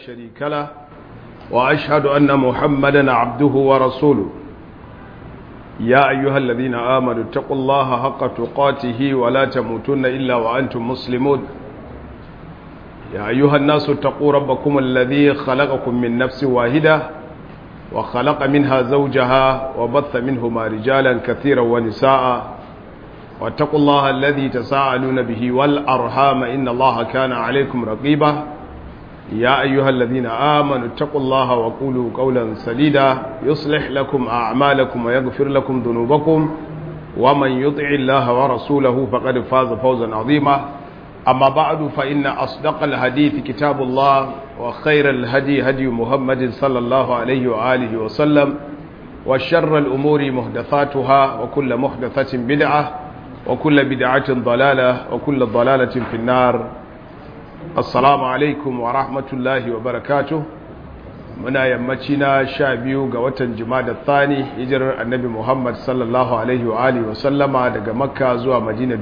شريك له وأشهد أن محمدا عبده ورسوله يا أيها الذين آمنوا اتقوا الله حق تقاته ولا تموتن إلا وأنتم مسلمون يا أيها الناس اتقوا ربكم الذي خلقكم من نفس واحدة وخلق منها زوجها وبث منهما رجالا كثيرا ونساء واتقوا الله الذي تساءلون به والأرحام إن الله كان عليكم رقيبا يا أيها الذين آمنوا اتقوا الله وقولوا قولا سديدا يصلح لكم أعمالكم ويغفر لكم ذنوبكم ومن يطع الله ورسوله فقد فاز فوزا عظيما أما بعد فإن أصدق الحديث كتاب الله وخير الهدي هدي محمد صلى الله عليه وآله وسلم وشر الأمور محدثاتها وكل محدثة بدعة وكل بدعة ضلالة وكل ضلالة في النار assalamu alaikum wa rahmatullahi wa barakatuh muna yammaci na sha biyu ga watan jimada thani hijirar annabi muhammad sallallahu alaihi wa alihi wa sallama daga makka zuwa madina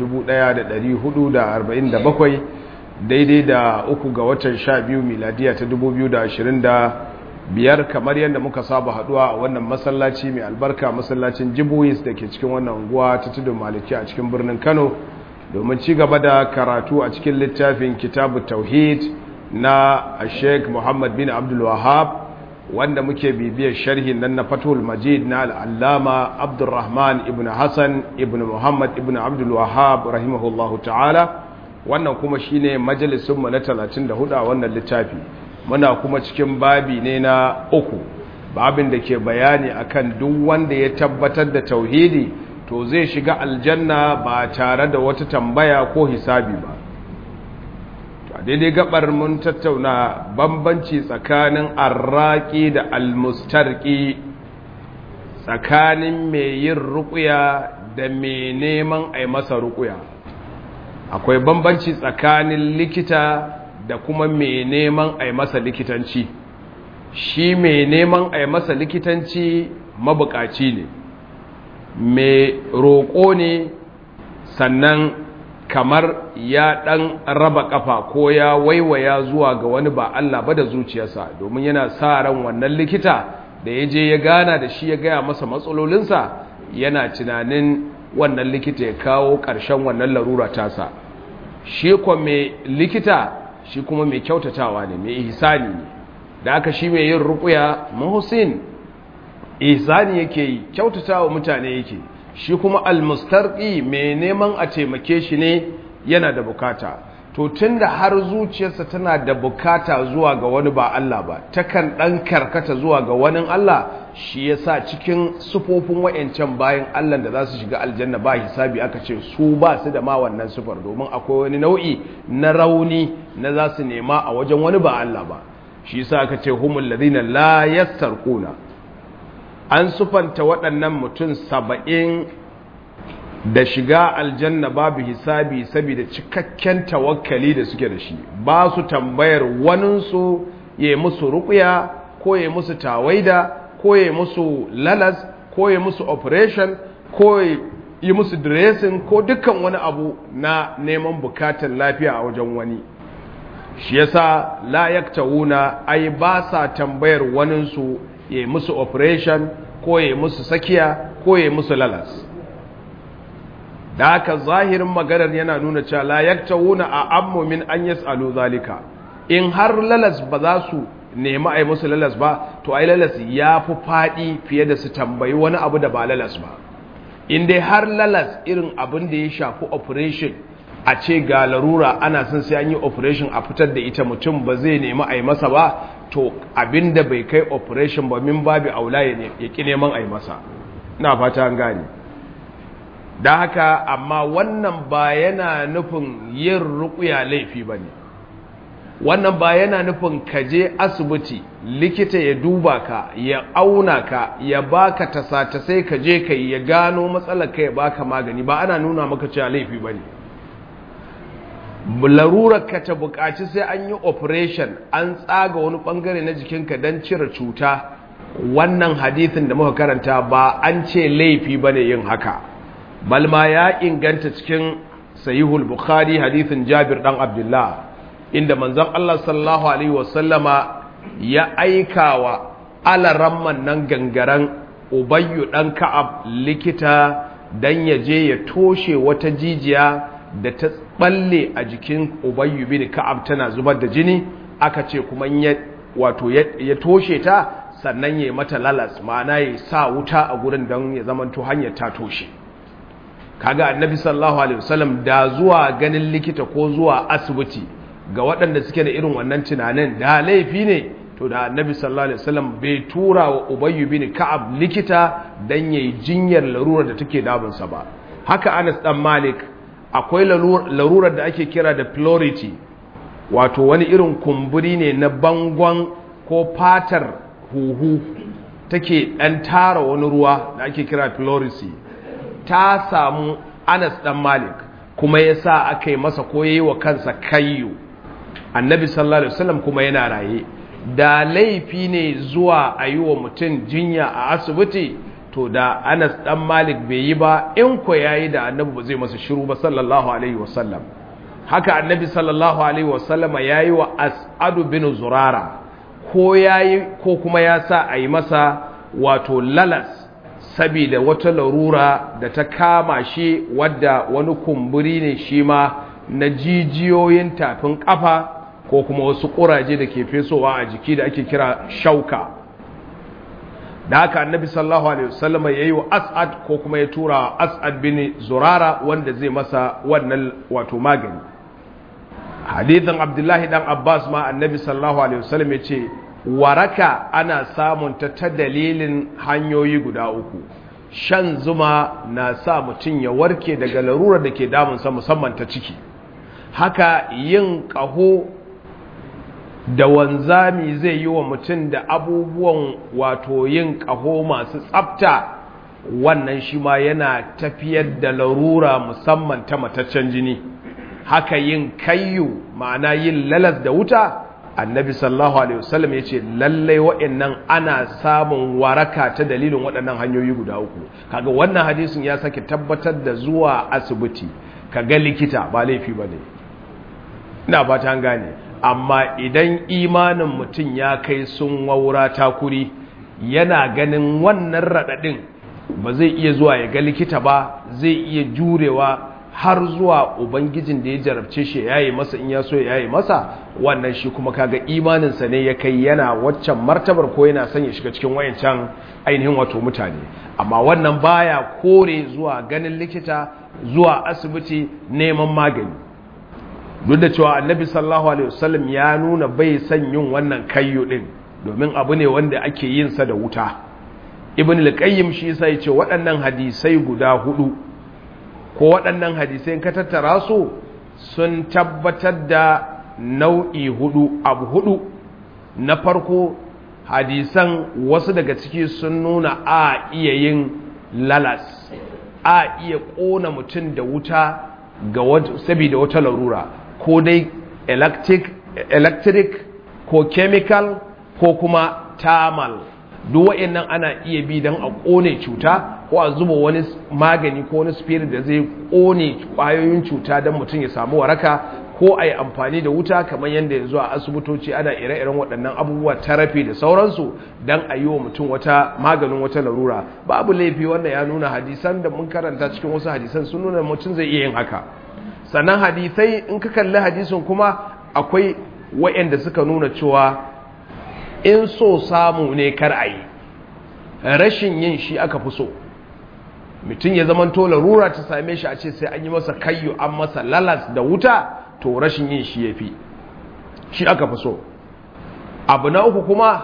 1447 daidai da uku ga watan sha biyu miladiya ta 2025 kamar yadda muka saba haduwa a wannan masallaci mai albarka masallacin jibuwis da ke cikin wannan unguwa ta tudun maliki a cikin birnin kano domin ci gaba da karatu a cikin littafin kitabu tauhid na sheikh muhammad bin abdul wahab wanda muke bibiyar sharhin nan na fatul majid na al'allama abdulrahman ibn hassan ibn muhammad ibn abdul wahab rahimahullahu ta'ala wannan kuma shine majalisunmu na 34 a wannan littafi muna kuma cikin babi ne na uku babin da ke bayani akan duk wanda ya tabbatar da tauhidi to zai shiga aljanna ba tare da wata tambaya ko hisabi ba to daidai gabar mun tattauna bambanci tsakanin arraki da almustarki tsakanin mai yin rukuya da mai neman a masa rukuya akwai bambanci tsakanin likita da kuma mai neman a masa likitanci shi mai neman a masa likitanci mabukaci ne mai roƙo ne sannan kamar ya ɗan raba ƙafa ko ya waiwaya zuwa ga wani ba Allah ba da zuciyarsa domin yana sa ran wannan likita da ya je ya gana da shi ya gaya masa matsalolinsa yana tunanin wannan likita ya kawo ƙarshen wannan larura tasa shi kuma mai likita shi kuma mai kyautatawa ne mai ihsani ne da aka shi mai yin ruƙuya muhsin ihsani yake yi kyautata wa mutane yake shi kuma almustarqi mai neman a taimake shi ne yana da bukata to tunda har zuciyarsa tana da bukata zuwa ga wani ba Allah ba takan dan karkata zuwa ga wani Allah shi yasa cikin sufofin wayancan bayan Allah da za su shiga aljanna ba hisabi aka ce su ba su da ma wannan sufar domin akwai wani nau'i na rauni na za su nema a wajen wani ba Allah ba shi yasa aka ce humul ladina la yastarquna an sufanta waɗannan mutum saba'in da shiga aljanna babu hisabi saboda cikakken tawakkali da suke da shi ba su tambayar waninsu ya yi musu rukuya ko ya yi musu tawaida ko ya yi musu lalas ko ya yi musu operation ko ya yi musu dressing ko dukkan wani abu na neman bukatar lafiya a wajen wani shi yasa la yaktawuna ai ba sa tambayar waninsu ya yi musu operation ko ya yi musu sakiya ko ya yi musu lalas da haka zahirin maganar yana nuna cewa la yaktawuna a ammu min an yas'alu zalika in har lalas ba za su nemi a yi musu lalas ba to ai lalas ya fi faɗi fiye da su tambayi wani abu da ba lalas ba in dai har lalas irin abin da ya shafi operation a ce ga larura ana son sai an yi operation a fitar da ita mutum ba zai nemi a yi masa ba to abin da bai kai operation ba min babi aula ya ƙi neman a yi masa na fata an gane da haka amma wannan ba yana nufin yin rukuya laifi ba ne wannan ba yana nufin ka je asibiti likita ya duba ka ya auna ka ya baka tasa sai ka je ka ya gano matsalar ka ya baka magani ba ana nuna maka cewa laifi ba ne larurar ka ta bukaci sai an yi operation an tsaga wani bangare na jikinka don cire cuta wannan hadithin da muka karanta ba an ce laifi bane yin haka balma ya inganta cikin sahihul bukhari hadithin jabir dan abdullah inda manzon Allah sallallahu alaihi wasallama ya aikawa alaramman nan gangaren ubayyu dan ka'ab likita dan ya je ya toshe wata jijiya da ta balle a jikin ubayyu bin ka'ab tana zubar da jini aka ce kuma ya wato ya toshe ta sannan ya mata lalas ma'ana ya sa wuta a gurin don ya zamanto hanyar ta toshe kaga annabi sallallahu alaihi wasallam da zuwa ganin likita ko zuwa asibiti ga waɗanda suke da irin wannan tunanin da laifi ne to da annabi sallallahu alaihi wasallam bai tura wa ubayyu bin ka'ab likita dan yayi jinyar larurar da take damunsa ba haka Anas dan Malik akwai larurar da ake kira da pleurisy wato wani irin kumburi ne na bangon ko fatar huhu take dan tara wani ruwa da ake kira pleurisy ta samu Anas dan Malik kuma yasa aka yi masa ko yayi wa kansa kayyo annabi sallallahu alaihi wasallam kuma yana raye da laifi ne zuwa a yi wa mutum jinya a asibiti to da anas dan malik bai yi ba in ko ya yi da annabi ba zai masa shiru ba sallallahu alaihi wasallam haka annabi sallallahu alaihi wasallama ya yi wa as'adu bin zurara ko ya yi ko kuma ya sa a yi masa wato lalas sabida wata larura da ta kama shi wadda wani kumburi ne shi ma na jijiyoyin tafin kafa ko kuma wasu ƙuraje da ke fesowa a jiki da ake kira shauka da haka annabi sallallahu alaihi wasallama ya yi wa as'ad ko kuma ya tura as'ad bin zurara wanda zai masa wannan wato magani hadithin abdullahi dan abbas ma annabi sallallahu alaihi wasallam ya ce waraka ana samun ta ta dalilin hanyoyi guda uku shan zuma na sa mutum ya warke daga larurar da ke damunsa musamman ta ciki haka yin ƙaho da wanzami zai yi wa mutum da abubuwan wato yin ƙaho masu tsafta wannan shi ma yana tafiyar da larura musamman ta mataccen jini haka yin kayyu ma'ana yin lalas da wuta annabi sallallahu alaihi wasallam ya ce lallai wa'annan ana samun waraka ta dalilin waɗannan hanyoyi guda uku kaga wannan hadisin ya sake tabbatar da zuwa asibiti kaga likita ba laifi ba ne ina ba ta gane amma idan imanin mutum ya kai sun waura takuri yana ganin wannan raɗaɗin ba zai iya zuwa ya ga likita ba zai iya jurewa har zuwa ubangijin da ya jarabce shi ya yi masa in ya so ya yi masa wannan shi kuma kaga imaninsa ne ya kai yana waccan martabar ko yana son ya shiga cikin wayancan ainihin wato mutane amma wannan baya kore zuwa ganin likita zuwa asibiti neman magani duk da cewa annabi sallallahu alaihi wasallam ya nuna bai son yin wannan kayyo din domin abu ne wanda ake yin sa da wuta ibn al-qayyim shi yasa yace waɗannan hadisai guda hudu ko waɗannan hadisai ka tattara su sun tabbatar da nau'i hudu abu hudu na farko hadisan wasu daga ciki sun nuna a iya yin lalas a iya ƙona mutum da wuta ga saboda wata larura ko dai electric, electric ko chemical ko kuma thermal duk wa'annan ana iya bi don a ƙone cuta ko a zuba wani magani ko wani spirit da zai ƙone ƙwayoyin cuta don mutum ya samu waraka ko a yi amfani da wuta kamar yadda yanzu a asibitoci ana ire-iren waɗannan abubuwa tarafi da sauransu don a yi wa mutum wata maganin wata larura babu laifi wanda ya nuna hadisan da mun karanta cikin wasu hadisan sun nuna mutum zai iya yin haka sannan hadisai in ka kalli hadisin kuma akwai wa'anda suka nuna cewa in so samu ne kar a yi rashin yin shi aka fi so mutum ya zama to larura ta same shi a ce sai an yi masa kayyo an masa lalas da wuta to rashin yin shi ya fi shi aka fi so abu na uku kuma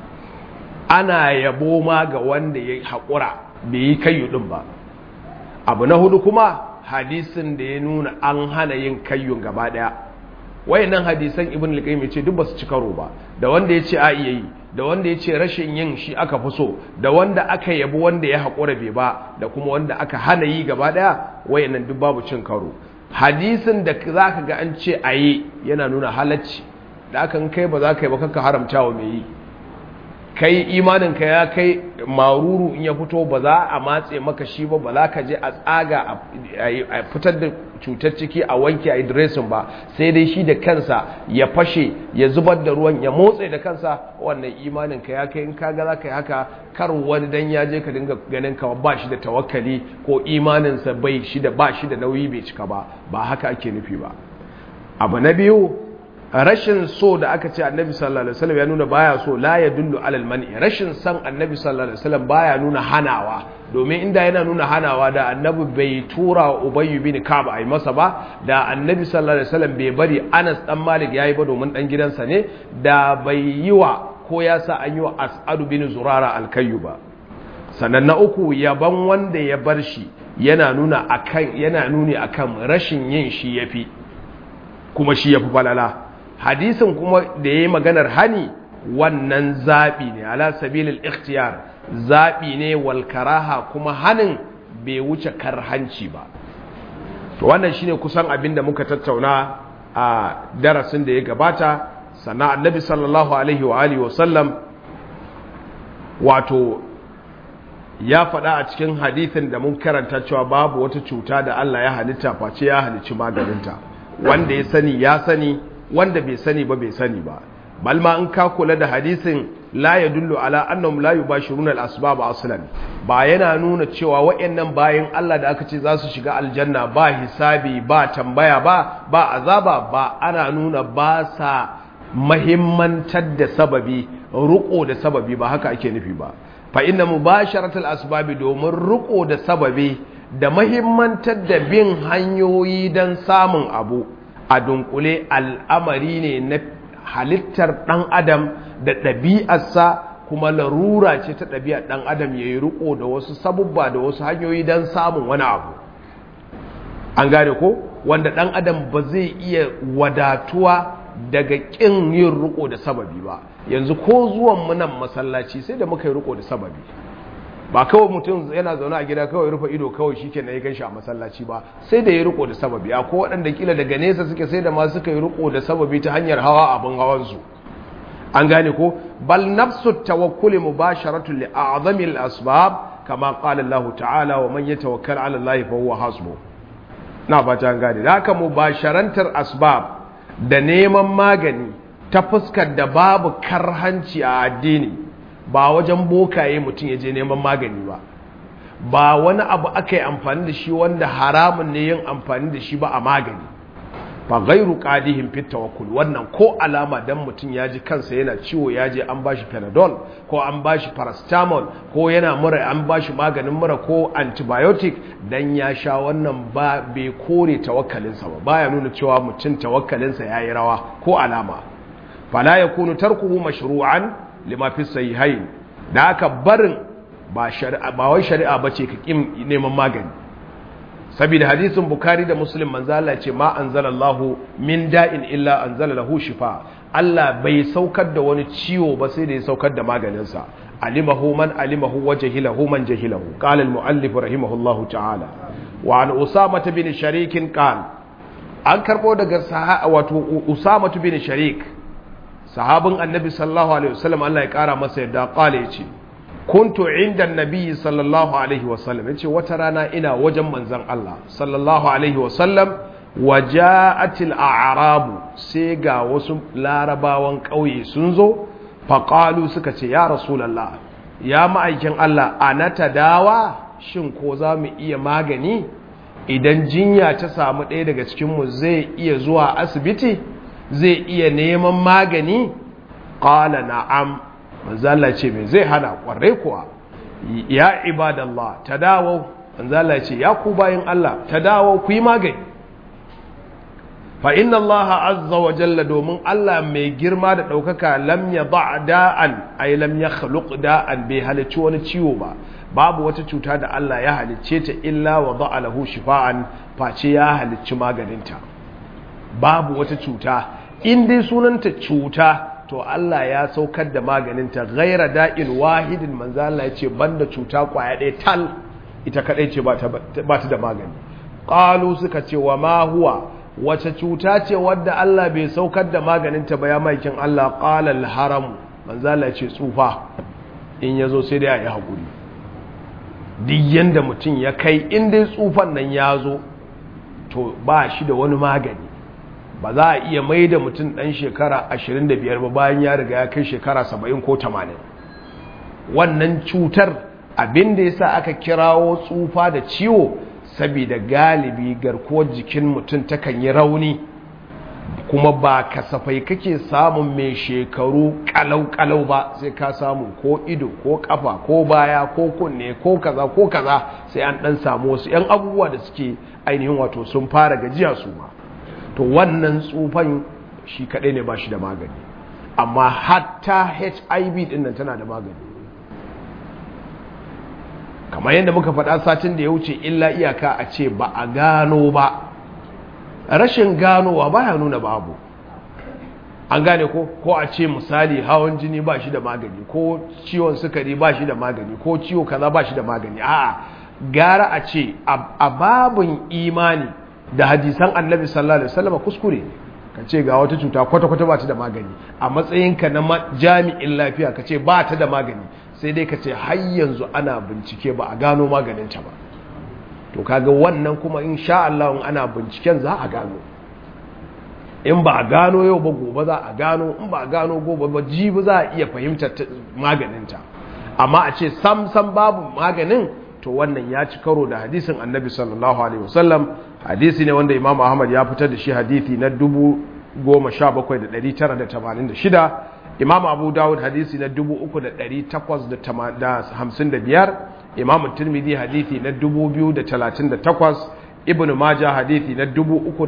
ana yabo ma ga wanda ya haƙura bai yi kayyo ɗin ba abu na hudu kuma hadisin da ya nuna an hana yin kayyun gaba ɗaya wayannan hadisan ibn al-qayyim yace duk basu ci karo ba da wanda yace a iya yi da wanda yace rashin yin shi aka fi so da wanda aka yabi wanda ya haƙura bai ba da kuma wanda aka hana yi gaba ɗaya wayannan duk babu cin karo hadisin da zaka ga an ce a yi yana nuna halacci da aka kai ba za ka yi ba kanka haramta wa mai yi kai imaninka ya kai maruru in ya fito ba za a matse maka shi ba ba za ka je a tsaga a fitar da cutar ciki a wanke a dressing ba sai dai shi da kansa ya fashe ya zubar da ruwan ya motsa da kansa wannan imaninka ya kai in kaga za ka yi haka kar wani dan ya je ka dinga ganin ka ba shi da tawakkali ko imaninsa bai shi da ba shi da nauyi bai cika ba ba haka ake nufi ba abu na biyu rashin so da aka ce annabi sallallahu alaihi wasallam ya nuna baya so la ya dullu alal mani rashin san annabi sallallahu alaihi wasallam baya nuna hanawa domin inda yana nuna hanawa da annabi bai tura wa ubay bin ka'b ai masa ba da annabi sallallahu alaihi wasallam bai bari Anas dan Malik yayi ba domin dan gidansa ne da bai yi wa ko ya sa an yi wa As'ad bin Zurara al-Kayyu ba sannan na uku yaban wanda ya bar shi yana nuna akan yana nuni akan rashin yin shi yafi kuma shi yafi falala hadisin kuma da ya yi maganar hani wannan zaɓi ne ala sabilil ikhtiyar zaɓi ne wal karaha kuma hanin bai wuce karhanci ba to wannan shine kusan abin da muka tattauna a darasin da ya gabata sannan annabi sallallahu alaihi wa alihi wa sallam wato ya faɗa a cikin hadithin da mun karanta cewa babu wata cuta da Allah ya halitta face ya halicci maganinta wanda ya sani ya sani wanda bai sani ba bai sani ba balma in ka kula da hadisin la yadullu ala annahum la yubashiruna al-asbab aslan ba yana nuna cewa wayannan bayan Allah da aka ce za su shiga aljanna ba hisabi ba tambaya ba ba azaba ba ana nuna ba sa mahimmantar da sababi ruko da sababi ba haka ake nufi ba fa inna mubasharatul asbabi domin ruko da sababi da mahimmantar da bin hanyoyi don samun abu a dunkule al'amari ne na halittar ɗan adam da ɗabi'arsa kuma larura ce ta ɗabi'ar ɗan adam ya yi riko da wasu sabubba da wasu hanyoyi don samun wani abu an gane ko wanda ɗan adam ba zai iya wadatuwa daga ƙin yin riko da sababi ba yanzu ko zuwan munan masallaci sai da muka yi riko da sababi ba kawai mutum yana zaune a gida kawai rufe ido kawai shi kenan ya gan shi a masallaci ba sai da ya riko da sababi a ko waɗanda kila daga nesa suke sai da ma suka yi riko da sababi ta hanyar hawa abin hawansu an gane ko bal nafsu tawakkuli mubasharatu li a'zamil asbab kama qala Allah ta'ala wa man yatawakkal 'ala Allah fa huwa hasbu na fata an gane haka mubasharantar asbab da neman magani ta fuskar da babu karhanci a addini ba wajen bokaye mutum ya je neman magani ba ba wani abu aka yi amfani da shi wanda haramun ne yin amfani da shi ba a magani fa gairu qadihin fit tawakkul wannan ko alama dan mutum ya ji kansa yana ciwo ya je an bashi panadol ko an bashi paracetamol ko yana mura an bashi maganin mura ko antibiotic dan ya sha wannan ba bai kore tawakkalinsa ba baya nuna cewa mutum tawakkalinsa yayi rawa ko alama fala yakunu tarkuhu mashru'an lima fi sahihain da aka barin ba shari'a ba wai shari'a bace ka kim neman magani saboda hadisin bukhari da muslim manzo Allah ce ma anzalallahu min da'in illa anzala lahu shifa Allah bai saukar da wani ciwo ba sai da ya saukar da maganin sa alimahu man alimahu wa jahilahu man jahilahu qala al muallif rahimahullahu ta'ala wa an usama bin sharik qala an karbo daga wato usama bin sharik sahabin annabi sallallahu alaihi wasallam Allah ya kara masa yadda kala yace kuntu inda annabi sallallahu alaihi wasallam yace wata rana ina wajen manzon Allah sallallahu alaihi wasallam waja'atil a'rabu sai ga wasu larabawan kauye sun zo faqalu suka ce ya rasulullah ya ma'aikin Allah anata dawa shin ko za mu iya magani idan jinya ta samu ɗaya daga cikinmu zai iya zuwa asibiti zai iya neman magani ƙala na'am manzala ce mai zai hana ƙwarai kuwa ya ibadallah ta dawo manzala ce ya ku bayan Allah ta dawo ku yi magani fa inna Allah azza wa jalla domin Allah mai girma da ɗaukaka lam ya ba da'an ai lam ya khaluq da'an bai halicci wani ciwo ba babu wata cuta da Allah ya halicce ta illa wa da'a lahu shifa'an face ya halicci maganinta babu wata cuta in dai sunanta cuta to Allah ya saukar da maganinta gaira da'in wahidin manzo Allah ya ce banda cuta kwaya ɗaya tal ita kadai ce ba ta da magani qalu suka ce wa ma huwa wace cuta ce wadda Allah bai saukar da maganinta ba ya maikin Allah qala al haram manzo Allah ya ce tsufa in ya zo sai dai a yi haƙuri duk yadda mutum ya kai in dai tsufan nan ya zo to ba shi da wani magani ba za a iya mai da mutum ɗan shekara 25 ba bayan ya riga ya kai shekara 70 ko 80 wannan cutar abin da ya sa aka kirawo tsufa da ciwo saboda galibi garkuwar jikin mutum takan yi rauni kuma ba kasafai kake samun mai shekaru kalau-kalau ba sai ka samu ko ido ko kafa ko baya ko kunne ko kaza ko kaza sai an dan samu wasu 'yan abubuwa da suke ainihin wato sun fara gajiya su ma to wannan tsufan shi kadai ne ba shi da magani amma hatta hiv din nan tana da magani kamar yadda muka faɗa satin da ya wuce illa iyaka a ce ba a gano ba rashin ganowa baya nuna babu an gane ko ko a ce misali hawan jini ba shi da magani ko ciwon sukari ba shi da magani ko ciwo kaza ba shi da magani a'a gara a ce a babin imani da hadisan annabi sallallahu alaihi wasallam kuskure ne ka ce ga wata cuta kwata-kwata ba ta da magani a matsayinka na jami'in lafiya ka ce ba ta da magani sai dai ka ce har yanzu ana bincike ba a gano maganinta ba to kaga wannan kuma in sha Allah in ana binciken za a gano in ba a gano yau ba gobe za a gano in ba a gano gobe ba jibi za a iya fahimtar maganinta amma a ce sam sam babu maganin to wannan ya ci karo da hadisin annabi sallallahu alaihi wasallam hadisi ne wanda imam ahmad ya fitar da shi hadisi na 17986 imam abu dawud hadisi na 3855 imam tirmidhi hadisi na 2038 ibn majah hadisi na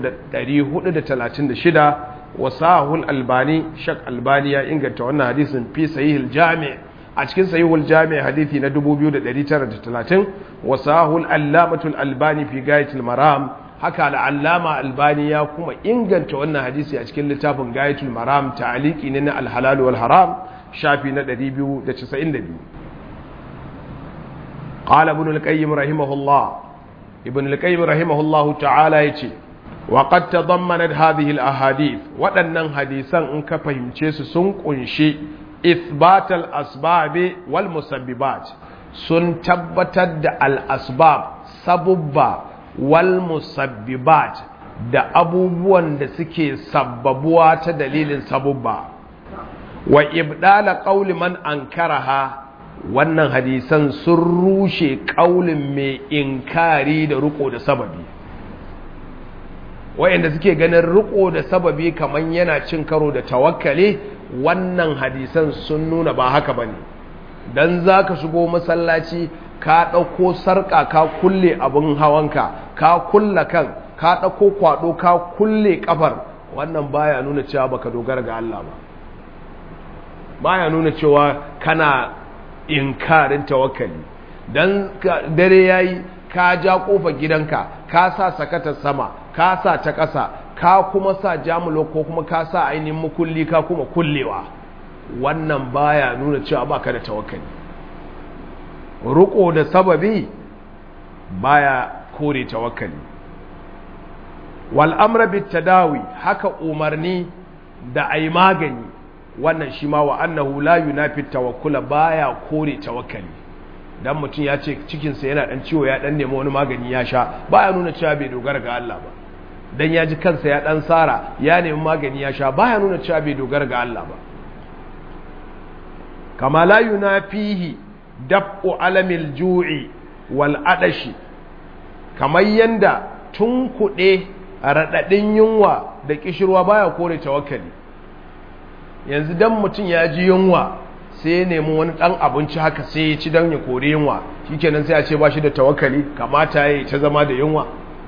3436 wasahul albani shak albani ya inganta wannan hadisin fi sahihul jami' a cikin sahihul jami' hadisi na 2930 wasahul allamatul albani fi gayatul maram haka al'allama albani ya kuma inganta wannan hadisi a cikin littafin gayatul maram ta'aliki ne na alhalal wal haram shafi na 292 qala ibn al-qayyim rahimahullah ibn al-qayyim rahimahullah ta'ala yace wa qad tadammanat hadhihi al-ahadith waɗannan hadisan in ka fahimce su sun kunshi ithbat al-asbab wal musabbibat sun tabbatar da al-asbab sabubba wal musabbibat da abubuwan da suke sabbabuwa ta dalilin sabubba wa ibdala qauli man ankaraha wannan hadisan sun rushe kaulin mai inkari da riko da sababi wayanda suke ganin riko da sababi kaman yana cin karo da tawakkali wannan hadisan sun nuna ba haka bane dan zaka shigo masallaci ka ɗauko sarƙa ka kulle abin hawanka ka kulla kan ka ɗauko kwaɗo ka kulle ƙafar wannan baya nuna cewa baka dogara ga Allah ba baya nuna cewa kana inkarin tawakkali dan dare yayi ka ja kofar gidanka ka sa sakatar sama ka sa ta ƙasa ka kuma sa jamulo ko kuma ka sa ainihin mukulli ka kuma kullewa wannan baya nuna cewa baka da tawakkali ruko da sababi baya kore tawakkali wal amra bit tadawi haka umarni da ai magani wannan shi ma wa annahu la yunafi tawakkula baya kore tawakkali dan mutum ya ce cikin sa yana dan ciwo ya dan nemi wani magani ya sha baya nuna cewa bai dogara ga Allah ba dan ya ji kansa ya dan sara ya nemi magani ya sha baya nuna cewa bai dogara ga Allah ba kama la yunafihi dab'u alamil ju'i wal adashi kamar yanda tun kuɗe raɗaɗin yunwa da ƙishirwa baya kore tawakkali yanzu dan mutum ya ji yunwa sai ya nemi wani ɗan abinci haka sai ya ci don ya kore yunwa shikenan sai a ce ba shi da tawakkali kamata ya yi ta zama da yunwa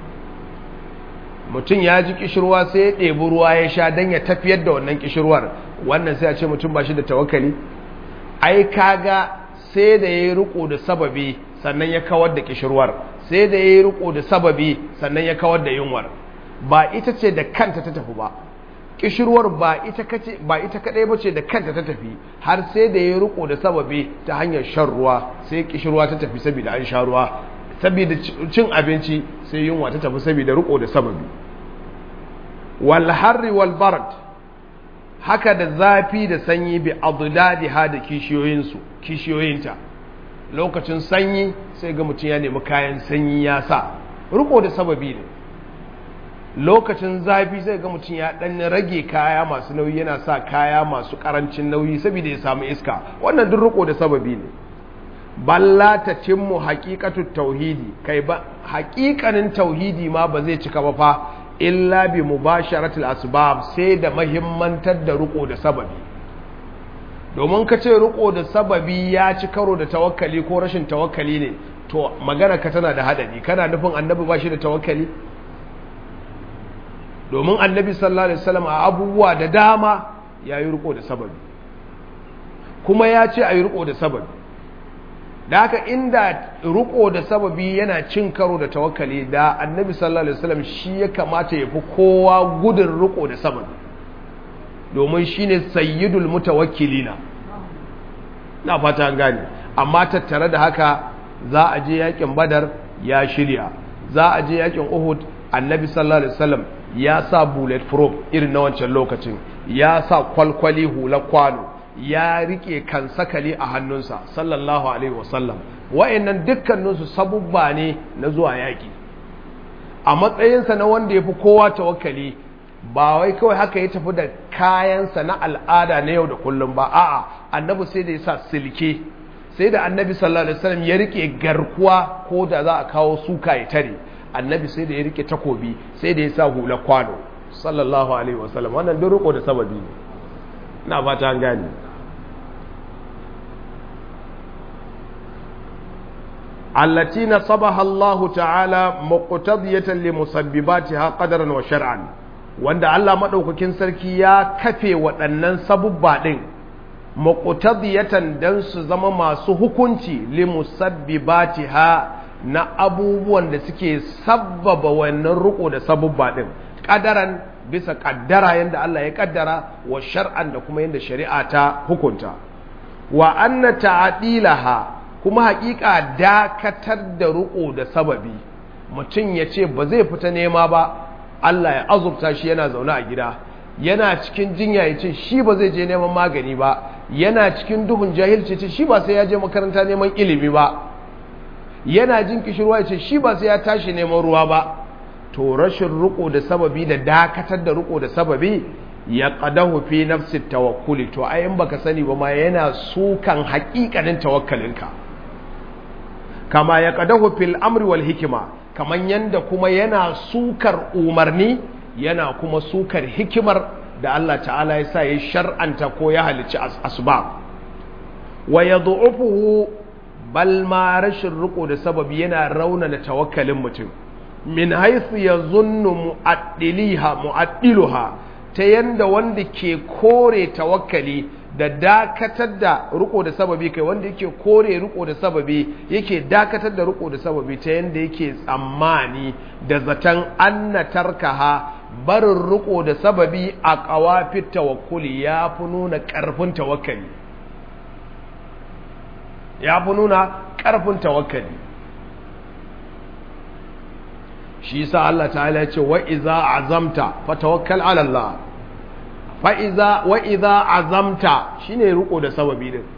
mutum ya ji ƙishirwa sai ya ɗebi ruwa ya sha don ya tafiyar da wannan ƙishirwar wannan sai a ce mutum ba shi da tawakkali ai kaga sai da ya yi riko da sababi sannan ya kawar da kishirwar sai da ya yi riko da sababi sannan ya kawar da yunwar ba ita ce da kanta ta tafi ba kishirwar ba ita kace ba ita kadai bace da kanta ta tafi har sai da ya yi riko da sababi ta hanyar shan ruwa sai kishirwa ta tafi saboda an sha ruwa saboda cin abinci sai yunwa ta tafi saboda riko da sababi wal harri wal barad haka da zafi da sanyi bi adudadiha da kishiyoyinsu kishiyoyinta lokacin sanyi sai ga mutum ya nemi kayan sanyi ya sa riko da sababi ne lokacin zafi sai ga mutum ya dan rage kaya masu nauyi yana sa kaya masu karancin nauyi saboda ya samu iska wannan duk riko da sababi ne balla ta cimmu haqiqatu tauhidi kai ba haƙiƙanin tauhidi ma ba zai cika ba fa illa bi mubasharatil asbab sai da mahimmantar da riko da sababi domin ka ce riko da sababi ya ci karo da tawakkali ko rashin tawakkali ne to magana ka tana da hadari kana nufin annabi ba shi da tawakkali domin annabi sallallahu alaihi wasallam a abubuwa da dama ya yi riko da sababi kuma ya ce a yi riko da sababi da haka inda riko da sababi yana cin karo da tawakkali da annabi sallallahu alaihi wasallam shi ya kamata ya fi kowa gudun riko da sababi domin shine sayyidul mutawakkilina na fata an gane amma tattare da haka za a je yakin badar ya shirya za a je yakin uhud annabi sallallahu alaihi wasallam ya sa bullet proof irin na wancan lokacin ya sa kwalkwali hula kwano ya rike kan sakali a hannunsa sallallahu alaihi wasallam wa'annan dukkaninsu sabubba ne na zuwa yaki a matsayinsa na wanda ya fi kowa tawakkali ba wai kawai haka ya tafi da kayansa na al'ada na yau da kullum ba a'a annabi sai da ya sa silke sai da annabi sallallahu alaihi wasallam ya rike garkuwa ko da za a kawo suka ya tare annabi sai da ya rike takobi sai da ya sa hula kwano sallallahu alaihi wasallam wannan duk riko da sababi ne ina fata an gane allati nasabaha Allah ta'ala muqtadiyatan li musabbibatiha qadaran wa shar'an wanda Allah madaukakin sarki ya kafe waɗannan sabubba din muqtadiyatan dan su zama masu hukunci li musabbibatiha na abubuwan da suke sabbaba wannan riko da sabubba din qadaran bisa kaddara yanda Allah ya kaddara wa shar'an da kuma yanda shari'a ta hukunta wa anna ta'dilaha kuma hakika dakatar da riko da sababi mutum ya ce ba zai fita nema ba Allah ya azurta shi yana zaune a gida yana cikin jinya ya ce shi ba zai je neman magani ba yana cikin duhun jahilci ce shi ba sai ya je makaranta neman ilimi ba yana jin kishirwa ya ce shi ba sai ya tashi neman ruwa ba to rashin riko da sababi da dakatar da riko da sababi ya qadahu fi nafsi tawakkuli to ayin baka sani ba ma yana sukan haƙiƙanin tawakkalinka kama ya qadahu fil amri wal hikima kaman yanda kuma yana sukar umarni yana kuma sukar hikimar da Allah ta'ala ya sa ya shar'anta ko ya halicci asbab wa yad'ufuhu bal ma rashin riko da sababi yana raunana tawakkalin mutum min haythu yazunnu mu'addiliha mu'addiluha ta yanda wanda ke kore tawakkali da dakatar da riko da sababi kai wanda yake kore riko da sababi yake dakatar da riko da sababi ta yanda yake tsammani da zaton anna tarkaha barin riko da sababi a kawafin tawakkuli ya fi nuna ƙarfin tawakkali ya fi nuna ƙarfin tawakkali shi sa Allah ta'ala ce wa iza azamta fa tawakkal ala Allah fa iza wa iza azamta shine riko da sababi din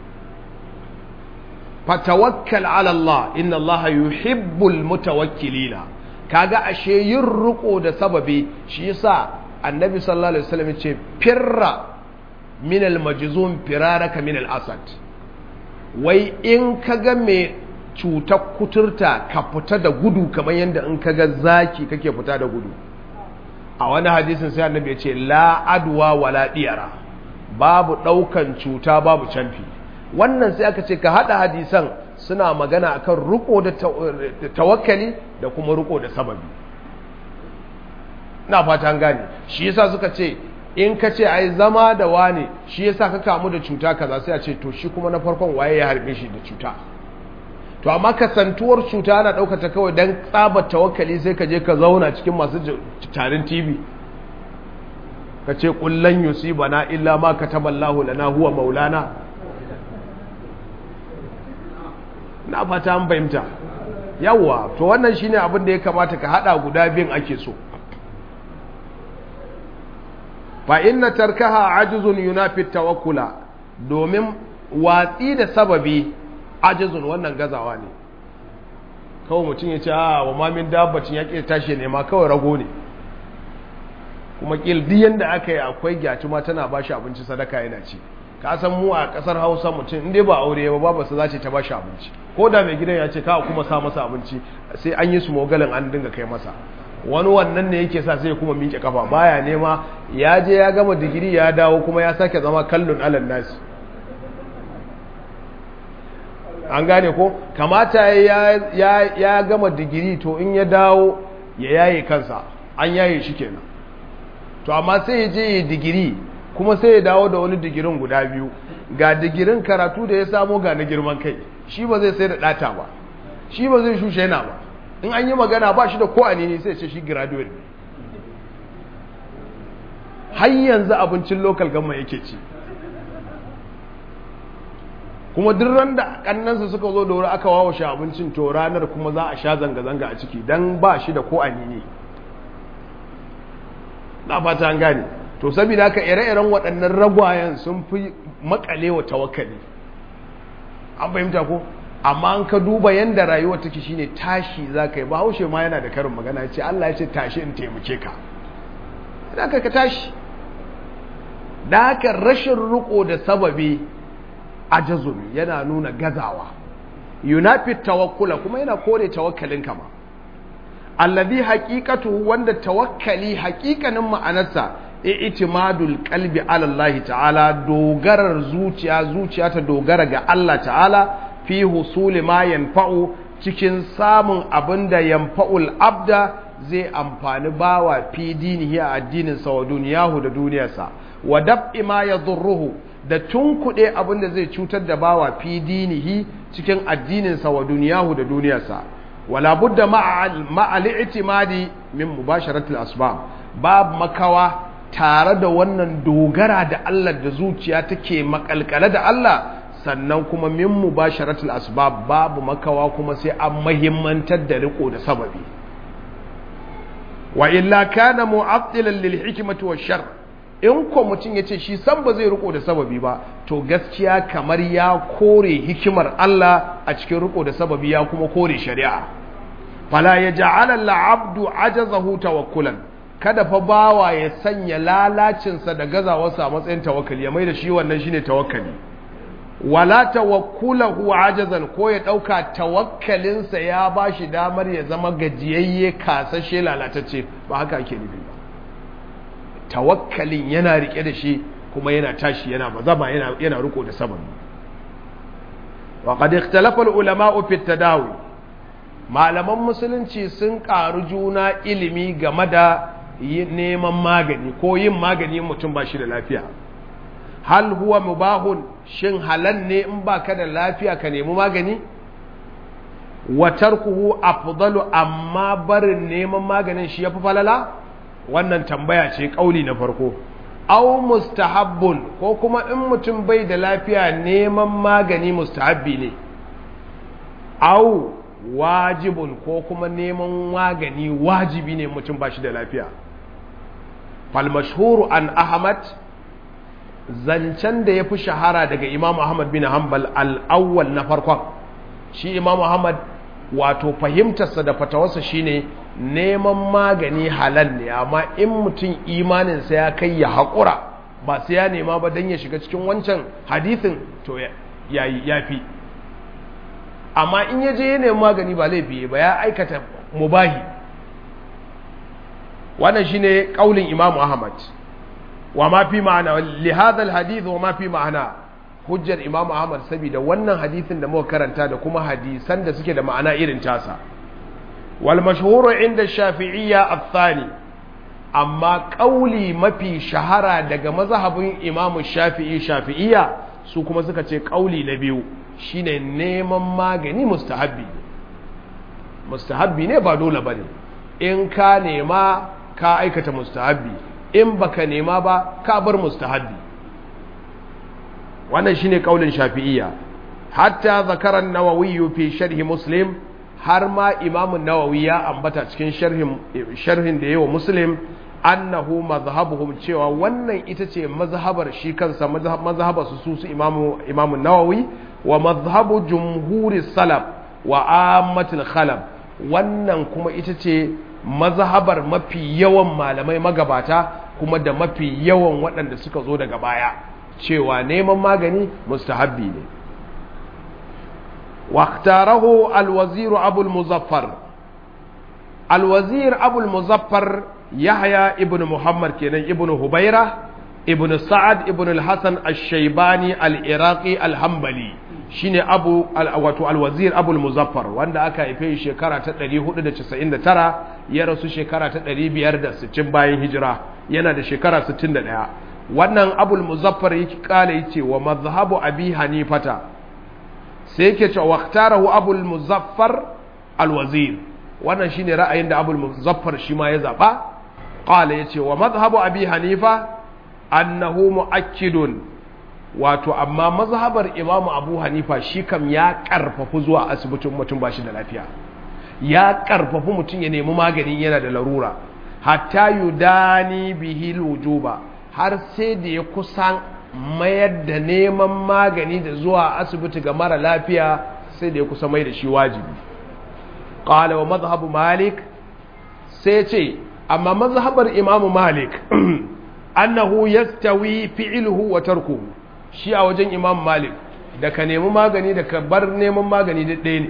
fa tawakkal ala Allah inna Allah yuhibbul mutawakkilina kaga ashe yin riko da sababi shi yasa annabi sallallahu alaihi wasallam ya ce firra min al majzum firaraka min al asad wai in kaga me cutar kuturta ka fita da gudu kamar yadda in kaga zaki kake fita da gudu a wani hadisin sai annabi ya ce la adwa wala diyara babu daukan cuta babu canfi wannan sai aka ce ka hada hadisan suna magana akan riko da tawakkali da kuma riko da sababi na fata an gane shi yasa suka ce in ka ce ai zama da wane shi yasa ka kamu da cuta kaza sai a ce to shi kuma na farkon waye ya harbe shi da cuta to amma kasantuwar cuta ana ɗaukata kawai don tsabar tawakkali sai ka je ka zauna cikin masu tarin tv ka ce ƙullan yusiba na illa ma ka taballahu lana huwa maulana na fata an fahimta yawwa to wannan shine abin da ya kamata ka hada guda biyun ake so fa inna tarkaha ajzun yunafi tawakkula domin watsi da sababi ajzun wannan gazawa ne kawai mutum ya ce a wa mamin dabbacin ya ƙi tashi ne ma kawai rago ne kuma ƙil diyan da aka yi akwai gyatuma tana ba shi abinci sadaka yana ci ka san mu a ƙasar hausa mutum inda ba aure ba babu su za ce ta ba shi abinci ko da mai gidan ya ce ka kuma sa masa abinci sai an yi su mogalin an dinga kai masa wani wannan ne yake sa sai kuma miƙe kafa baya nema ya je ya gama digiri ya dawo kuma ya sake zama kallon alal nasi an gane ko kamata ya, ya, ya gama digiri to in ya dawo ya yaye kansa an yaye shi kenan to amma sai ya je ya digiri kuma sai ya dawo da wani digirin guda biyu ga digirin karatu da ya samo ga na girman kai shi ba zai sai da ɗata ba shi ba zai shushe yana ba in an yi magana ba shi da ko ne sai ce shi graduate ne har yanzu abincin local gama yake ci kuma duk ran da kannansa suka zo da wuri aka wawo shi abincin to ranar kuma za a sha zanga-zanga a ciki don ba shi da ko ne na fata an gane to saboda haka ire-iren waɗannan ragwayen sun fi makale wa tawakkali an fahimta ko amma an ka duba yadda rayuwa take shine tashi za ka yi ba haushe ma yana da karin magana ce Allah ya ce tashi in taimake ka da ka tashi da haka rashin riko da sababi ajazun yana nuna gazawa yunafi tawakkula kuma yana kore tawakkalin kama alladhi haqiqatu wanda tawakkali haqiqanin ma'anarsa i'timadul qalbi ala Allah ta'ala dogarar zuciya zuciya ta dogara ga Allah ta'ala fi husuli ma yanfa'u cikin samun abinda yanfa'ul abda zai amfani bawa fi dinihi a addinin sa wa duniyahu da duniyarsa wa dab'i ma yadurruhu da tunkuɗe abin da zai cutar da bawa fi dinihi cikin addininsa wa duniyahu da duniyarsa wala budda ma'al i'timadi min mubasharatil asbab babu makawa tare da wannan dogara da Allah da zuciya take makalkale da Allah sannan kuma min mubasharatil asbab babu makawa kuma sai an mahimmantar da riko da sababi wa illa kana mu'attilan lil hikmati wash shar' in ko mutum ya ce shi san ba zai riko da sababi ba to gaskiya kamar ya kore hikimar Allah a cikin riko da sababi ya kuma kore shari'a fala ya ja'ala al'abdu ajazahu tawakkulan kada fa bawa ya sanya lalacinsa da gazawarsa a matsayin tawakkali ya mai da shi wannan shine tawakkali wala tawakkulahu ajazan ko ya dauka tawakkalinsa ya bashi damar ya zama gajiyayye kasashe lalatacce ba haka ake nufi ba tawakkalin yana rike da shi kuma yana tashi yana bazama yana yana riko da sababi wa qad ikhtalafa al-ulama fi tadawi malaman musulunci sun karu juna ilimi game da neman magani ko yin magani mutum ba shi da lafiya hal huwa mubahun shin halal ne in baka da lafiya ka nemi magani wa tarkuhu afdalu amma barin neman maganin shi yafi falala wannan tambaya ce kauli na farko aw mustahabbun ko kuma in mutum bai da lafiya neman magani mustahabbi ne aw wajibun ko kuma neman magani wajibi ne mutum ba shi da lafiya fal mashhuru an ahmad zancen da ya fi shahara daga imam ahmad bin hanbal al-awwal na farkon shi imam ahmad wato fahimtarsa da fatawarsa shine neman magani halal ne amma in mutum imaninsa ya kai ya haƙura ba sai ya nema ba don ya shiga cikin wancan hadithin to ya fi amma in ya je ya nemi magani ba laifi ba ya aikata mubahi wannan shine kaulin imamu ahmad wa ma fi ma'ana li hadha alhadith wa ma fi ma'ana hujjar imamu ahmad saboda wannan hadithin da muka karanta da kuma hadisan da suke da ma'ana irin tasa wal mashhuru inda shafi'iyya athani amma kauli mafi shahara daga mazhabin imamu shafi'i shafi'iyya su kuma suka ce kauli na biyu shine neman magani mustahabbi mustahabbi ne ba dole bane in ka nema ka aikata mustahabbi in baka nema ba ka bar mustahabbi wannan shine kaulin shafi'iyya hatta zakara an-nawawi fi sharh muslim har ma imam an-nawawi ya ambata cikin sharhin sharhin da yawa muslim annahu mazhabuhum cewa wannan ita ce mazhabar shi kansa mazhabar su su imamu imamu nawawi wa mazhabu jumhuri salaf wa ammatul khalaf wannan kuma ita ce mazhabar mafi yawan malamai magabata kuma da mafi yawan waɗanda suka zo daga baya cewa neman magani mustahabbi ne واختاره الوزير أبو المظفر الوزير أبو المظفر يحيى ابن محمد كان ابن هبيرة ابن سعد ابن الحسن الشيباني العراقي الحنبلي shine abu wato alwazir abul muzaffar wanda aka haife shi shekara ta 499 ya rasu shekara ta 560 bayan hijira yana da shekara 61 wannan abul muzaffar yake kala yace wa mazhabu abi hanifata sai yake cewa waqtarahu abul muzaffar alwazir wannan shine ra'ayin da abul muzaffar shi ma ya zaba qala yace wa madhhabu abi hanifa annahu muakkidun wato amma mazhabar imamu abu hanifa shi kam ya karfafu zuwa asibitin mutum ba shi da lafiya ya karfafu mutum ya nemi magani yana da larura hatta yudani bihi wujuba har sai da ya kusan mayar da neman magani da zuwa asibiti ga mara lafiya sai da ya kusa mai da shi wajibi qala wa mazhabu malik sai ce amma mazhabar imamu malik annahu yastawi fi'luhu wa tarkuhu shi a wajen imam malik da ka nemi magani da ka bar neman magani da ɗaya ne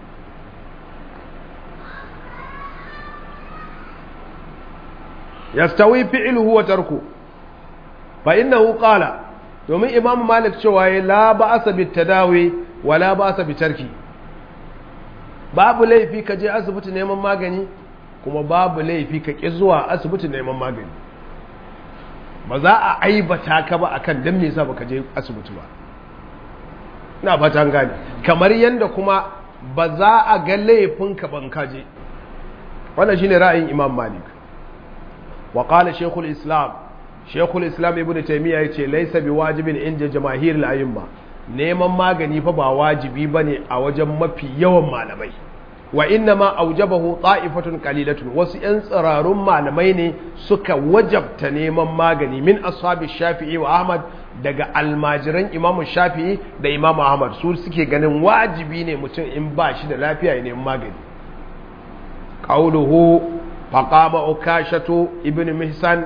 yastawi fi'luhu wa tarku fa innahu qala domin imam malik cewa ya la ba'asa bit tadawi wa la ba'asa bi tarki babu laifi ka je asibiti neman magani kuma babu laifi ka ƙi zuwa asibiti neman magani ba za a aibata ka ba akan dan me yasa baka je asibiti ba ina fata an gane kamar yanda kuma ba za a ga laifin ka ban ka je wannan shine ra'ayin Imam Malik wa qala Sheikhul Islam Sheikhul Islam Ibn Taymiyyah yace laysa biwajibin inda jamaahirul a'imma neman magani fa ba wajibi bane a wajen mafi yawan malamai wa inna ma aujabahu ta'ifatun qalilatun wasu yan tsirarun malamai ne suka wajabta neman magani min ashabi shafi'i wa ahmad daga almajiran imamu shafi'i da imamu ahmad su suke ganin wajibi ne mutum in ba shi da lafiya ya neman magani qauluhu faqama ukashatu ibn mihsan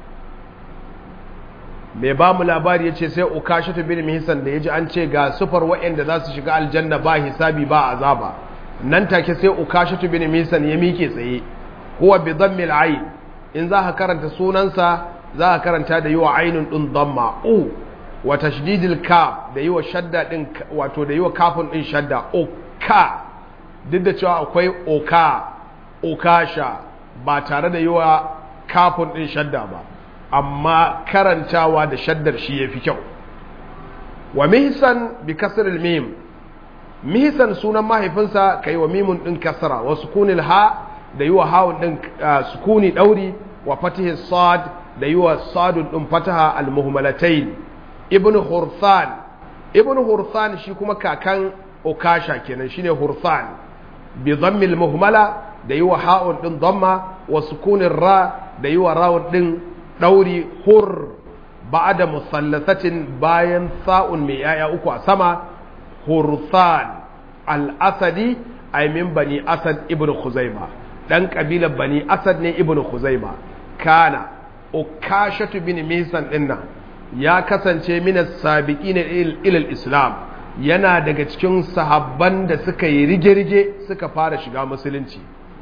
mai ba mu labari ya ce sai ukashatu ibn mihsan da ya ji an ce ga sufar waɗanda za su shiga aljanna ba hisabi ba azaba nan take sai ukashatu bin misan ya mike tsaye huwa bi dhammil ayn in za ka karanta sunansa za ka karanta da yiwa ainun din dhamma u wa tashdidil ka da yiwa shadda din wato da yiwa kafin din shadda uka duk da cewa akwai oka ukasha ba tare da yiwa kafin din shadda ba amma karantawa da shaddar shi yafi kyau wa mihsan bi kasril mim mihisan sunan mahaifinsa ka yi wa mimun ɗin kasara wa sukunil ha da yi wa hawun ɗin sukuni ɗauri wa fatihin sad da yi wa sadun ɗin fataha almuhmalatain ibn hurthan ibn hurthan shi kuma kakan okasha kenan shine hurthan bi dhammil muhmala da yi wa ha'un ɗin dhamma wa sukunin ra da yi wa rawun ɗin ɗauri hur ba'da musallasatin bayan sa'un mai yaya uku a sama hurthan al-asadi ay min bani asad ibn khuzaima dan kabilar bani asad ne ibn khuzaima kana ukashatu bin misan dinna ya kasance min as-sabiqin ila al-islam yana daga cikin sahabban da suka yi rige-rige suka fara shiga musulunci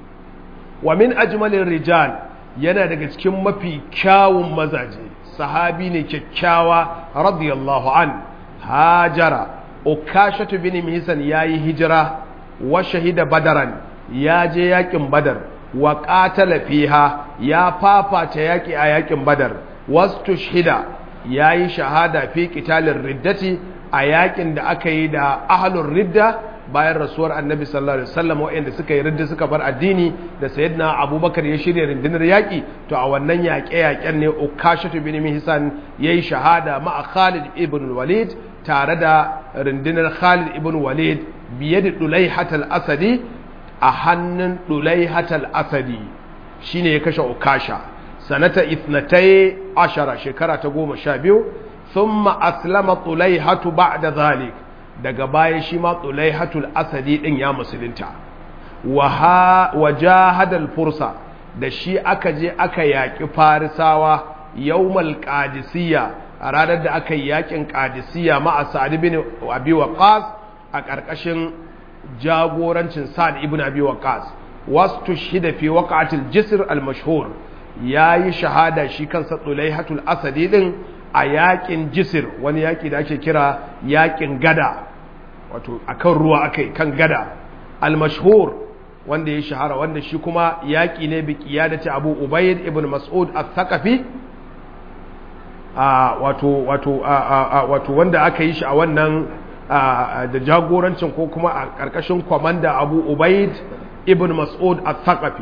wa min ajmalin rijal yana daga cikin mafi kyawun mazaje sahabi ne kyakkyawa radiyallahu an hajara ukashatu bin mihsan yayi hijira wa shahida badaran ya je yakin badar wa qatala fiha ya fafata yaki a yakin badar wastushhida yayi shahada fi qitalir riddati a yakin da aka yi da ahlur ridda bayan rasuwar annabi sallallahu alaihi wasallam waɗanda suka yi ridda suka bar addini da sayyidina abubakar ya shirya rundunar yaƙi to a wannan yaƙe-yaƙen ne ukashatu bin mihsan yayi shahada ma'a khalid ibn walid tare da rundunar khalid ibn walid biye da dulaihat al-asadi a hannun dulaihat al-asadi shine ya kashe ukasha sanata ithnatai ashara shekara ta goma sha biyu thumma aslama tulaihatu ba'da zalik daga baya shi ma tulaihatul asadi din ya musulunta wa jahadal fursa da shi aka je aka yaƙi farisawa yawmal qadisiyya a ranar da aka yi yaƙin qadisiyya ma'a sa'ad ibn abi waqas a ƙarƙashin jagorancin sa'ad ibn abi waqas wastu shida fi waqatil jisr al mashhur yayi shahada shi kansa tulaihatul asadi din a yaƙin jisr wani yaƙi da ake kira yaƙin gada wato akan ruwa akai kan gada al mashhur wanda ya shahara wanda shi kuma yaƙi ne bi ƙiyadaci abu ubayyid ibn mas'ud al-thaqafi wato wato wato wanda aka yi shi a wannan da jagorancin ko kuma a ƙarƙashin kwamanda abu ubayyid ibn mas'ud al-thaqafi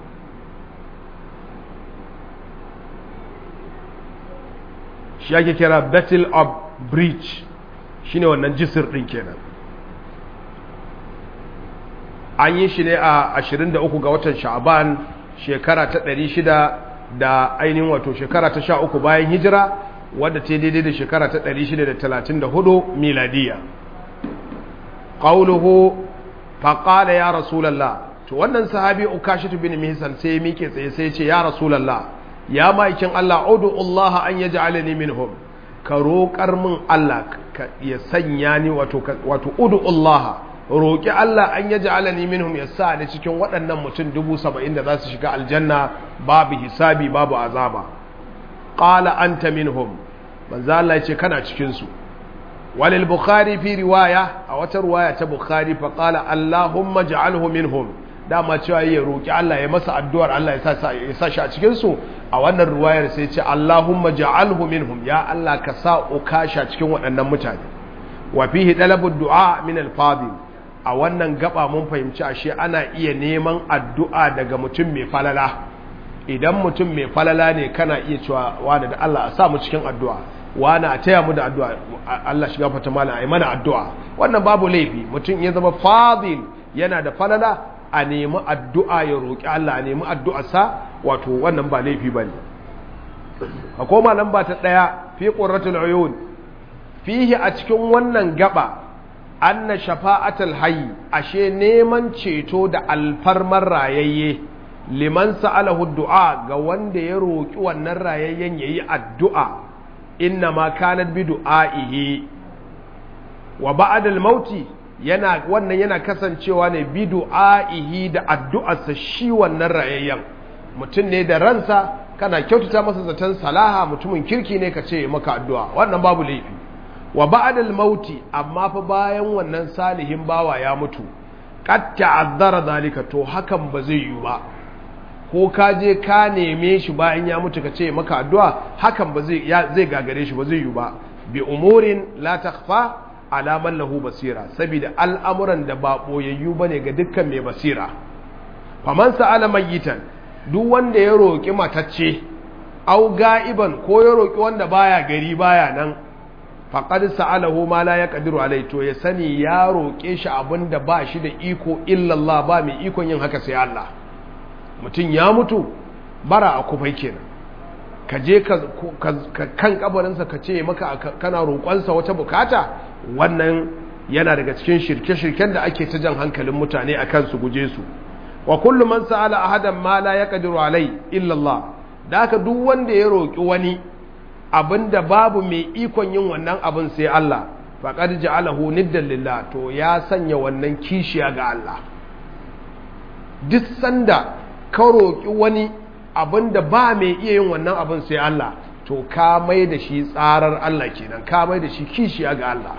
shi ake kira battle of bridge shine wannan jisir ɗin kenan an yi shi ne a 23 ga watan sha'aban shekara ta 600 da ainihin wato shekara ta 13 bayan hijira wadda ta daidai da shekara ta 634 miladiya qawluhu faqala ya rasulullah to wannan sahabi ukashatu bin mihsan sai mike tsaye sai ce ya rasulullah ya maikin Allah udu Allah an yaj'alani minhum ka roƙar min Allah ya sanya ni wato wato udu Allah roƙi Allah an yaji alani minhum ya sa ni cikin waɗannan mutum dubu saba'in da za su shiga aljanna babu hisabi babu azaba ƙala anta minhum manzo Allah ya ce kana cikinsu walil bukhari fi riwaya a wata riwaya ta bukhari fa qala allahumma ja'alhu minhum dama cewa ya roƙi Allah ya masa addu'ar Allah ya sa ya sa shi a cikin su a wannan riwayar sai ce allahumma ja'alhu minhum ya Allah ka sa ukasha cikin waɗannan mutane wa fihi talabu du'a min al-fadil a wannan gaba mun fahimci ashe ana iya neman addu'a daga mutum mai falala idan mutum mai falala ne kana iya cewa wani da Allah a sa mu cikin addu'a wani a taya mu da addu'a Allah shiga fata mana a yi mana addu'a wannan babu laifi mutum ya zama fadil yana da falala a nemi addu'a ya roƙi Allah a nemi addu'arsa wato wannan ba laifi ba ne a koma lamba ta ɗaya fi ƙurratul uyun fihi a cikin wannan gaba anna shafa'atul hayy ashe neman ceto da alfarmar rayayye liman sa'alahu du'a ga wanda ya roki wannan rayayyen yayi addu'a inna ma kanat bi du'aihi wa ba'da al-mauti yana wannan yana kasancewa ne bi du'aihi da addu'arsa shi wannan rayayyen mutum ne da ransa kana kyautata masa zaton salaha mutumin kirki ne ka ce maka addu'a wannan babu laifi wa ba'dal mauti amma fa bayan wannan salihin bawa ya mutu qad ta'azzara zalika to hakan ba zai yi ba ko ka je ka neme shi bayan ya mutu ka ce maka addu'a hakan ba zai zai gagare shi ba zai yi ba bi umurin la takhfa ala man lahu basira saboda al'amuran da ba boyayyu bane ga dukkan mai basira faman sa'ala mayitan duk wanda ya roki matacce au ga'iban ko ya roki wanda baya gari baya nan faƙad sa'alahu ma la ya ƙadiru alai to ya sani ya roƙe shi abin da ba shi da iko illallah ba mai ikon yin haka sai Allah mutum ya mutu bara a kufai kenan ka je kan kabarinsa ka ce maka kana roƙonsa wata bukata wannan yana daga cikin shirke-shirken da ake ta jan hankalin mutane a kan su guje su wa kullum man sa'ala ahadan ma la ya ƙadiru alai illallah da haka duk wanda ya roƙi wani abinda babu mai ikon yin wannan abin sai Allah faqad ja'alahu niddan lillah to ya sanya wannan kishiya ga Allah duk sanda ka roki wani abinda ba mai iya yin wannan abin sai Allah to ka mai da shi tsarar Allah kenan ka mai da shi kishiya ga Allah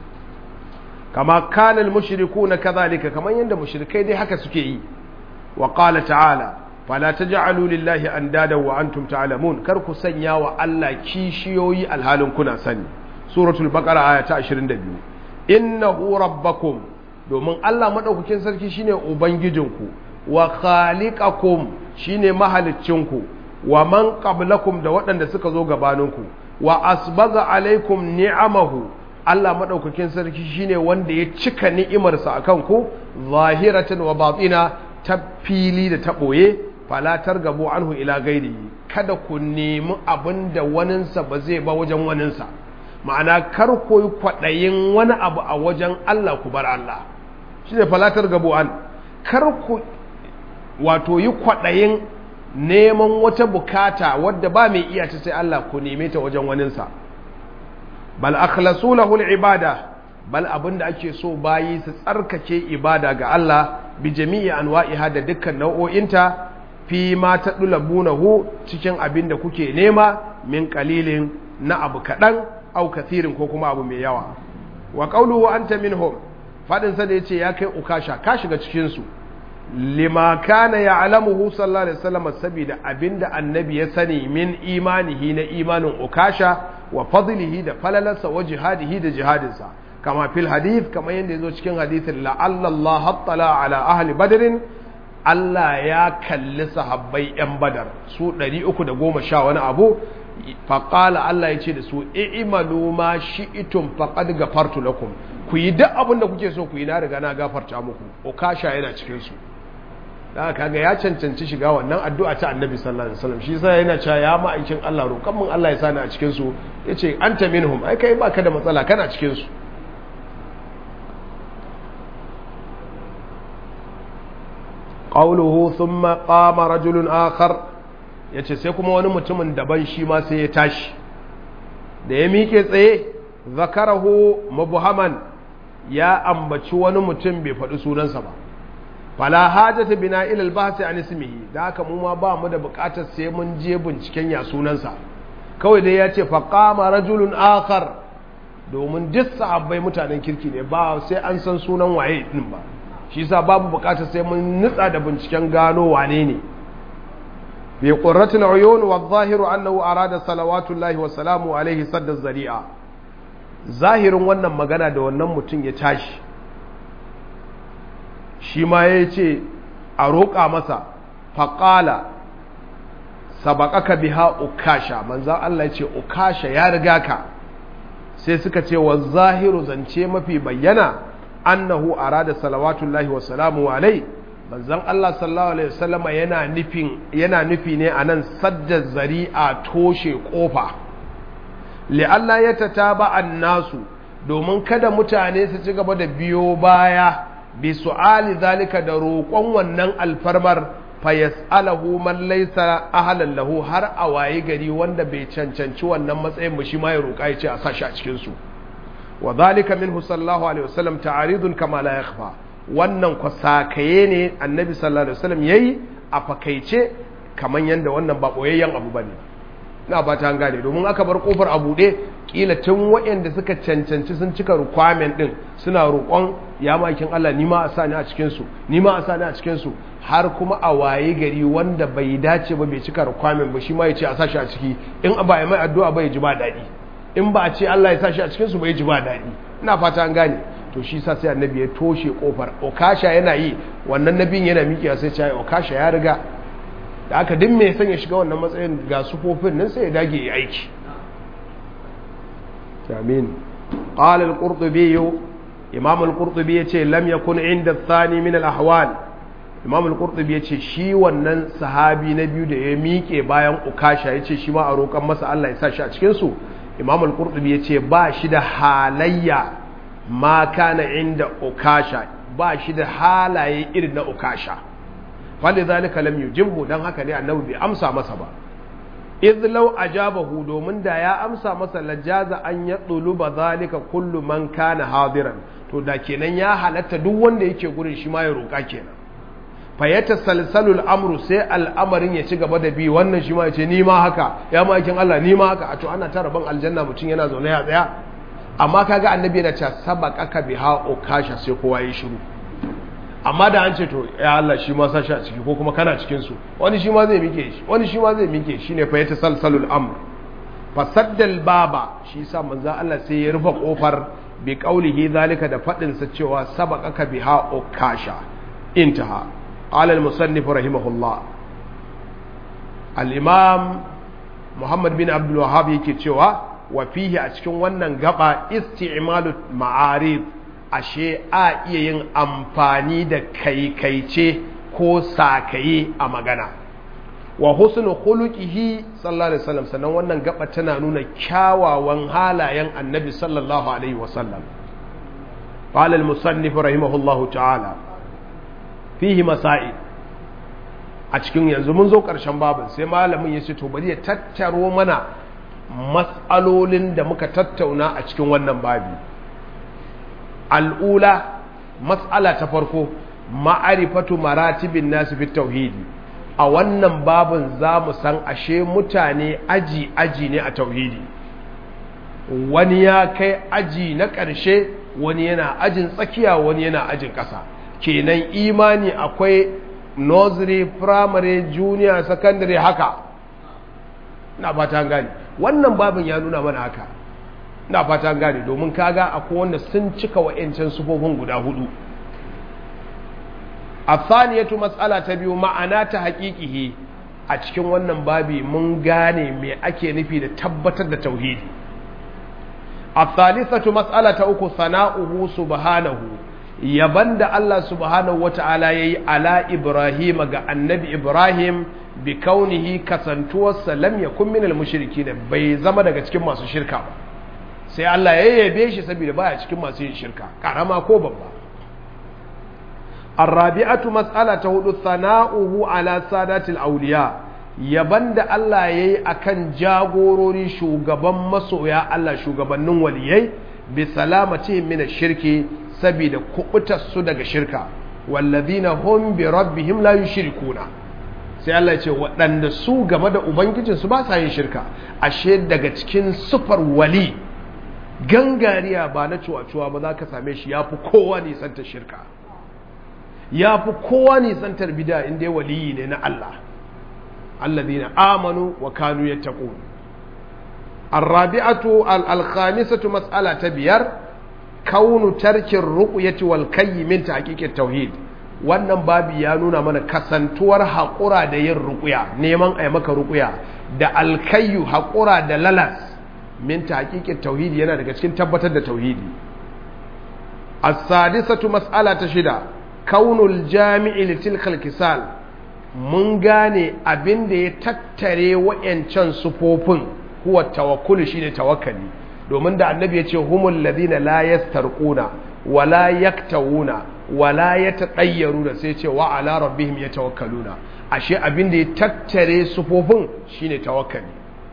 kama kana al-mushrikuuna kadhalika kaman yanda mushrikai dai haka suke yi wa qala ta'ala fala taj'alu lillahi andada wa antum ta'lamun kar ku sanya wa Allah kishiyoyi alhalin kuna sani suratul baqara aya ta 22 innahu rabbakum domin Allah madaukakin sarki shine ubangijinku wa khaliqakum shine mahaliccinku wa man qablakum da waɗanda suka zo gabaninku wa asbaga alaikum ni'amahu Allah madaukakin sarki shine wanda ya cika ni'imarsa akan ku zahiratan wa batina ta fili da ta ɓoye falatar gabo anhu ila gairi kada ku nemi abin da waninsa ba zai ba wajen waninsa ma'ana kar ku yi kwaɗayin wani abu a wajen Allah ku bar Allah shi ne falatar gabu'an kar ku wato yi kwaɗayin neman wata bukata wadda ba mai iya ta sai Allah ku neme ta wajen waninsa bal akhlasu lahu ibada bal abinda ake so bayi su tsarkake ibada ga Allah bi jami'i anwa'iha da dukkan nau'o'inta fi ma tadulabunahu cikin abin da kuke nema min qalilin na abu kadan au kathirin ko kuma abu mai yawa wa qawluhu anta minhum fadin sa da yace ya kai ukasha ka shiga cikin su lima kana ya'lamuhu sallallahu alaihi wasallam saboda abinda annabi ya sani min imanihi na imanin ukasha wa fadlihi da falalarsa wa jihadihi da jihadinsa kama fil hadith kama yadda yazo cikin hadithin la'alla Allah hattala ala ahli badrin Allah ya kalli sahabbai yan badar su 310 wani abu faƙala Allah ya ce da su i'malu ma shi'tum faqad gafartu lakum ku yi duk abin da kuke so ku yi na riga na gafarta muku ukasha yana cikin su da kaga ya cancanci shiga wannan addu'a ta annabi sallallahu alaihi wasallam shi yasa yana cewa ya ma'aikin Allah roƙan mun Allah ya sani a cikin su yace anta minhum ai kai baka da matsala kana cikin su qawluhu thumma qama rajulun akhar yace sai kuma wani mutumin daban shi ma sai ya tashi da ya miƙe tsaye zakarahu mubhaman ya ambaci wani mutum bai faɗi sunansa ba fala hajata bina ila al-bahth an ismihi da haka mu ma ba mu da buƙatar sai mun je binciken ya sunansa kawai dai ya ce fa qama rajulun akhar domin duk sahabbai mutanen kirki ne ba sai an san sunan waye din ba shi yasa babu buƙatar sai mun nutsa da binciken gano wane ne bi qurratil uyun wa adh-dhahiru annahu arada salawatullahi wa salamu alaihi sadda zari'a zahirin wannan magana da wannan mutum ya tashi shi ma ya ce a roƙa masa faƙala sabakaka biha ukasha manzan Allah ya ce ukasha ya riga ka sai suka ce wa zahiru zance mafi bayyana annahu arada salawatullahi wa salamu alai manzan Allah sallallahu alaihi wasallama yana nufin yana nufi ne anan sadda zari'a toshe kofa li'alla ya tataba annasu domin kada mutane su ci gaba da biyo baya bi su'ali zalika da roƙon wannan alfarmar fa yas'alahu man laysa ahlan lahu har a waye gari wanda bai cancanci wannan matsayin ba shi ma ya roƙa ya ce a sashi a cikin su wa zalika minhu sallallahu alaihi wasallam ta'aridun kama la yakhfa wannan ko sakaye ne annabi sallallahu alaihi wasallam yayi a fakaice kaman yanda wannan ba boyayyen abu bane na ba ta gane domin aka bar kofar a buɗe kila tun waɗanda suka cancanci sun cika requirement din suna roƙon ya makin Allah ni ma a sa ni a cikin su ni ma a sa ni a cikin su har kuma a waye gari wanda bai dace ba bai cika requirement ba shi ma ya ce a sa shi a ciki in ba ya mai addu'a ba ya ji ba daɗi in ba a ce Allah ya sa shi a cikin su ba ya ji ba daɗi ina fata an gane to shi sa sai annabi ya toshe kofar okasha yana yi wannan nabin yana miƙewa sai ce okasha ya riga da aka din mai son ya shiga wannan matsayin ga sufofin nan sai ya dage ya aiki amin qala al-qurtubi imam al-qurtubi yace lam yakun inda ath-thani min al-ahwal imam al-qurtubi yace shi wannan sahabi na biyu da ya miƙe bayan ukasha yace shi ma a roƙan masa Allah ya sa shi a cikin su imam al-qurtubi yace ba shi da halayya ma kana inda ukasha ba shi da halaye irin na ukasha fali zalika lam yujibhu dan haka ne annabi bai amsa masa ba idh law ajabahu domin da ya amsa masa lajaza an ya ba zalika kullu man kana hadiran to da kenan ya halatta duk wanda yake gurin shi ma ya roka kenan fa yatasalsalu al-amru sai al'amarin ya ci gaba da bi wannan shi ma ya ce ni ma haka ya makin Allah ni ma haka a to ana tara ban aljanna mutum yana zaune ya tsaya amma kaga annabi yana cewa sabaqaka biha ukasha sai kowa ya shiru amma da an ce to ya Allah shi ma sashi a ciki ko kuma kana cikin su wani shi ma zai mike shi wani shi ma zai mike shi ne fa ya tasalsalul amr fasaddal baba shi yasa manzo Allah sai ya rufe kofar bi qaulihi zalika da fadin sa cewa sabaqaka biha ukasha intaha qala al musannif rahimahullah al imam Muhammad bin Abdul Wahhab yake cewa wa fihi a cikin wannan gaba isti'malu ma'arid ashe a iya yin amfani da kaikaice ko sakaye a magana wa husnu khuluqihi sallallahu alaihi wasallam sannan wannan gaba tana nuna kyawawan halayen annabi sallallahu alaihi wasallam qala al-musannif rahimahullahu ta'ala fihi masail a cikin yanzu mun zo ƙarshen babin sai malamin ya ce to bari ya tattaro mana matsalolin da muka tattauna a cikin wannan babi al'ula matsala ta farko ma'arifatu maratibin nasu fi tauhidi a wannan babin za mu san ashe mutane aji-aji ne a tauhidi wani ya kai aji na ƙarshe wani yana ajin tsakiya wani yana ajin ƙasa kenan imani akwai nursery primary junior secondary haka na fata gani wannan babin ya nuna mana haka na fata gani domin kaga akwai wanda sun cika wa'ancan sufofin guda hudu a tsaniyatu matsala ta biyu ma'ana ta haƙiƙihi a cikin wannan babi mun gane me ake nufi da tabbatar da tauhidi a thalithatu matsala ta uku sana'uhu subhanahu yaban da Allah subhanahu wata'ala ya yi ala Ibrahim ga annabi Ibrahim bi kaunihi kasantuwarsa lam yakun minal mushriki da bai zama daga cikin masu shirka ba sai Allah ya yabe shi saboda baya cikin masu yin shirka karama ko babba الرابعة مسألة هدو ثناؤه على سادات الأولياء yaban da Allah ya yi a kan jagorori shugaban masoya Allah shugabannin waliyai bi salamati min shirki saboda kubutarsu daga shirka wallazina hum bi rabbihim la yushrikuna sai Allah ya ce waɗanda su game da ubangijinsu ba sa yin shirka ashe daga cikin sufar wali gangariya ba na cuwa-cuwa ba za ka same shi ya fi kowa nisantar shirka ya fi kowa nisantar bida inda waliyi ne na Allah allazina amanu wa kanu yattaqun الرابعة الخامسة مسألة تبير كون ترك الرقية والكي من تحقيق التوحيد wannan babi ya nuna mana kasantuwar haƙura da yin ruƙuya neman a maka ruƙuya da alkayu haƙura da lalas min ta haƙiƙin tauhidi yana daga cikin tabbatar da tauhidi as-sadisatu mas'ala ta shida kaunul jami'i litilkal kisal mun gane abin da ya tattare wa'yancan sufofin huwa tawakkulu shine tawakkali domin da annabi ya ce humul ladina la yastarquna wala yaktawuna wala yatadayyaruna sai ce wa ala rabbihim yatawakkaluna ashe abin da ya tattare sufofin shine tawakkali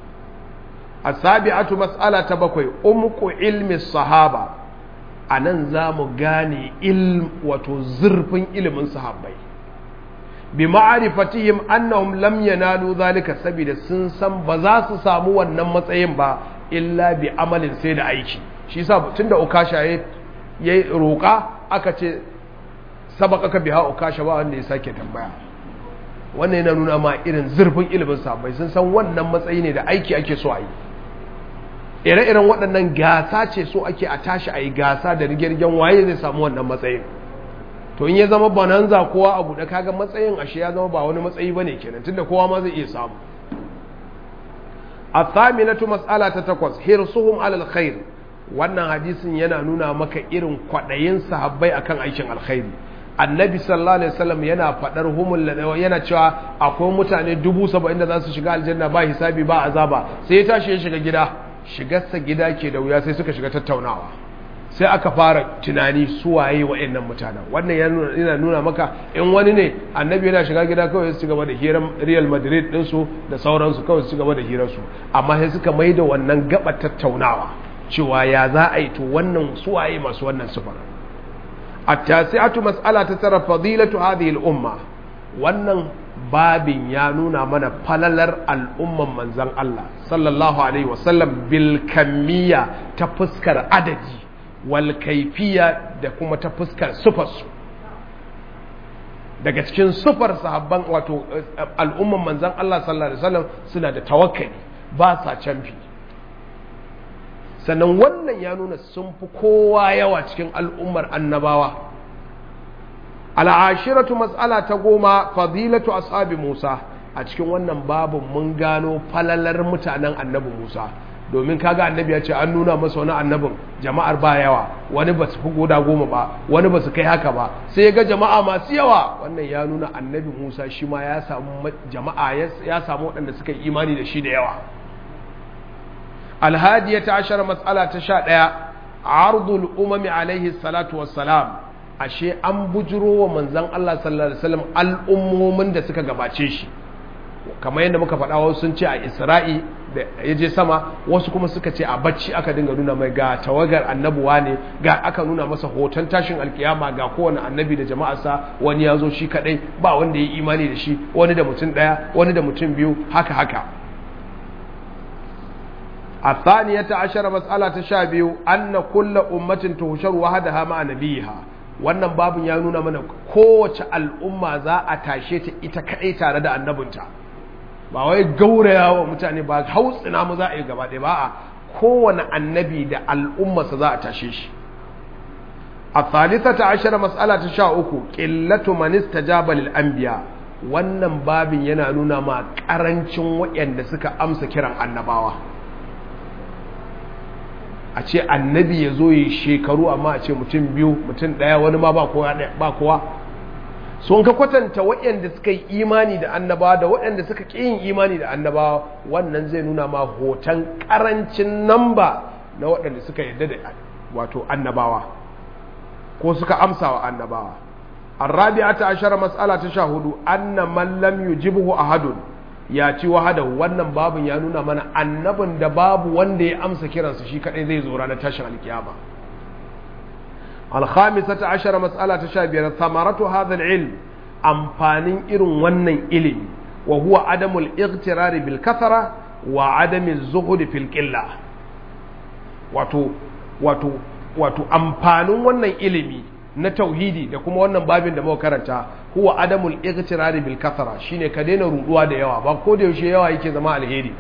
asabi'atu mas'ala ta bakwai umqu ilmi sahaba anan zamu gane ilm wato zurfin ilimin sahabbai bi ma'arifatihim annahum lam yanalu zalika saboda sun san ba za su samu wannan matsayin ba illa bi amalin sai da aiki shi yasa tunda ukasha ya roƙa aka ce sabaka ka biha ukasha ba wanda ya sake tambaya wannan yana nuna ma irin zurfin ilimin sahabbai sun san wannan matsayi ne da aiki ake so a yi ire-iren waɗannan gasa ce so ake a tashi a yi gasa da rigirgen waye zai samu wannan matsayin to in ya zama bonanza kowa abu da kaga matsayin ashe ya zama ba wani matsayi bane kenan tunda kowa ma zai iya samu athaminatu mas'ala ta takwas hirsuhum alal khair wannan hadisin yana nuna maka irin kwadayin sahabbai akan aikin alkhairi annabi sallallahu alaihi wasallam yana fadar humul yana cewa akwai mutane dubu saba'in da za su shiga aljanna ba hisabi ba azaba sai ya tashi ya shiga gida shigarsa gida ke da wuya sai suka shiga tattaunawa sai aka fara tunani su waye wa'annan mutanen wannan yana nuna maka in wani ne annabi yana shiga gida kawai su gaba da hirar real madrid ɗinsu da sauransu kawai su gaba da hirarsu amma sai suka mai da wannan gaba tattaunawa cewa ya za a yi to wannan su waye masu wannan sufar at-tasi'atu mas'ala ta tara fadilatu hadhihi al-umma wannan babin ya nuna mana falalar al'umman manzan Allah sallallahu alaihi wasallam bil kamiyya ta fuskar adadi wal kaifiya da kuma ta fuskar sufarsu daga cikin sufar sahabban wato al'umman manzan Allah sallallahu alaihi wasallam suna da tawakkali ba sa canfi sannan wannan ya nuna sun fi kowa yawa cikin al'ummar annabawa al'ashiratu mas'ala ta goma fadilatu ashabi Musa a cikin wannan babin mun gano falalar mutanen annabi Musa domin kaga annabi ya ce an nuna masa wani annabin jama'ar ba yawa wani ba su fi goda goma ba wani ba su kai haka ba sai ya ga jama'a masu yawa wannan ya nuna annabi musa shi ma ya samu jama'a ya samu waɗanda suka yi imani da shi da yawa alhadiya ta ashara matsala ta sha ɗaya ardul umami alaihi salatu wassalam ashe an bujiro wa manzan Allah sallallahu alaihi wasallam al'ummomin da suka gabace shi kamar yadda muka faɗa wasu sun ce a isra'i da ya je sama wasu kuma suka ce a bacci aka dinga nuna mai ga tawagar annabuwa ne ga aka nuna masa hoton tashin alkiyama ga kowane annabi da jama'arsa wani ya zo shi kadai ba wanda ya yi imani da shi wani da mutum ɗaya wani da mutum biyu haka haka الثانية عشر مسألة تشابه أن كل أمة تهشر وحدها مع نبيها wannan babin ya nuna mana kowace al'umma za a tashe ta ita kaɗai tare da annabinta ba wai gauraya wa mutane ba hautsina mu za a yi gaba ɗaya ba a kowane annabi da al'ummarsa za a tashe shi a thalitha ta ashara matsala ta sha uku ƙillatu manista jabalil anbiya wannan babin yana nuna ma ƙarancin waɗanda suka amsa kiran annabawa a ce annabi ya zo yi shekaru amma a ce mutum biyu mutum ɗaya wani ma ba kowa sun ka kwatanta waɗanda suka yi imani da annabawa da waɗanda suka ƙi yin imani da annabawa wannan zai nuna ma hoton ƙarancin namba na waɗanda suka yarda da wato annabawa ko suka amsa wa annabawa arrabi'ata ashara mas'ala ta sha hudu anna man lam yujibhu ahadun ya ci wahada wannan babin ya nuna mana annabin da babu wanda ya amsa kiransa shi kadai zai zo ranar tashin alkiyama alkhamisata ashara mas'ala ta sha biyar samaratu hadha ilm amfanin irin wannan ilimi wa huwa adamul ightirari bil kathara wa adami zuhud fil qilla wato wato wato amfanin wannan ilimi na tauhidi da kuma wannan babin da muka karanta huwa adamul ightirari bil kathara shine ka daina ruduwa da yawa ba ko da yaushe yawa yake zama alheri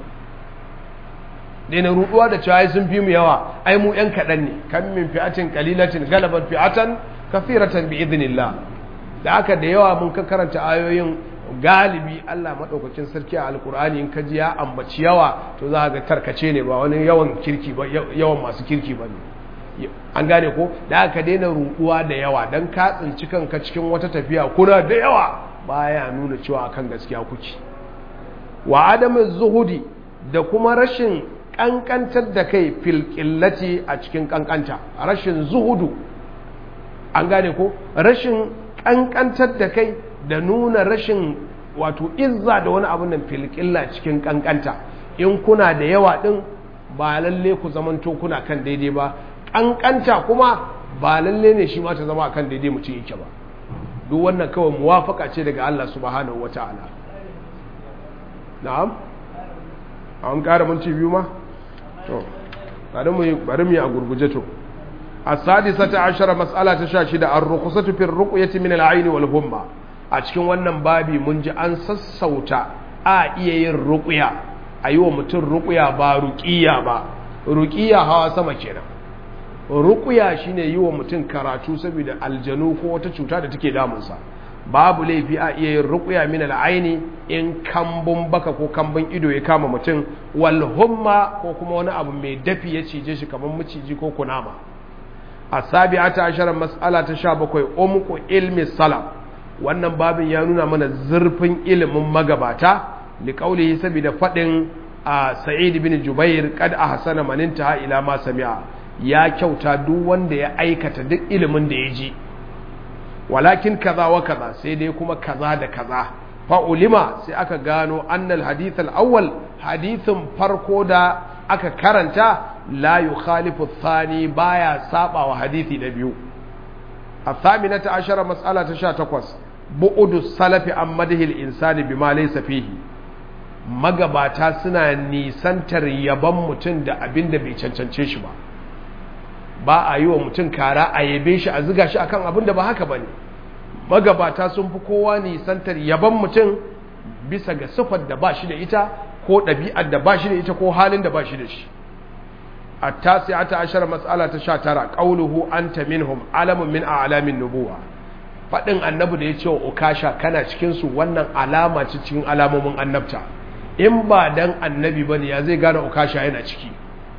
daina ruduwa da cewa sun fi mu yawa ai mu yan kadan ne kan min fi'atin qalilatin galabat fi'atan kathiratan bi idnillah da aka da yawa mun ka karanta ayoyin galibi Allah madaukakin sarki a alkur'ani in ka ji ya ambaci yawa to za ga tarkace ne ba wani yawan kirki ba yawan masu kirki ba ne an gane ko da aka daina ruduwa da yawa don ka tsinci kanka cikin wata tafiya kuna da yawa baya nuna cewa akan gaskiya kuke wa adamin zuhudi da kuma rashin kankantar da kai fil a cikin kankanta rashin zuhudu an gane ko rashin kankantar da kai da nuna rashin wato izza da wani abun nan fil cikin kankanta in kuna da yawa din ba lalle ku zamanto kuna kan daidai ba ƙanƙanta kuma ba lalle ne shi ma ta zama akan daidai mutum yake ba duk wannan kawai muwafaka ce daga Allah subhanahu wata'ala na'am an ƙara minti biyu ma to bari mu bari mu yi a gurguje to as-sadisata ashara mas'ala ta 16 ar-rukhsatu fi ar-ruqyati min al-ayn wal humma a cikin wannan babi mun ji an sassauta a iya yin ruqya ayi wa mutum ruqya ba ruqiya ba ruqiya hawa sama kenan rukuya shine yi wa mutum karatu saboda aljanu ko wata cuta da take damunsa babu laifi a iya yin rukuya min al'aini in kambun baka ko kambun ido ya kama mutum wal humma ko kuma wani abu mai dafi ya cije shi kamar maciji ko kunama asabi'ata ashara mas'ala ta 17 umqu ilmi salam wannan babin ya nuna mana zurfin ilimin magabata liqaulihi saboda fadin sa'id bin jubair kad ahsana man intaha ila ma sami'a ya kyauta duk wanda ya aikata duk ilimin da ya ji walakin kaza wa kaza sai dai kuma kaza da kaza fa ulima sai aka gano annal hadith al-awwal hadithin farko da aka karanta la yukhalifu thani baya saba wa hadithi na biyu الثامنة عشر مسألة تشاتكوس بعد السلف عن مده الإنسان بما ليس فيه magabata suna nisantar yaban mutum da abin da bai cancance shi ba ba a yi wa mutum kara a yabe shi a ziga shi akan abin da ba haka ba ne magabata sun fi kowa nisantar yaban mutum bisa ga siffar da ba shi da ita ko ɗabi'ar da ba shi da ita ko halin da ba shi da shi a tasi'ata ashar matsala ta sha tara ƙauluhu anta minhum alamun min a alamin nubuwa faɗin annabi da ya ce wa ukasha kana cikinsu wannan alama ce cikin alamomin annabta in ba dan annabi ba ne ya zai gane ukasha yana ciki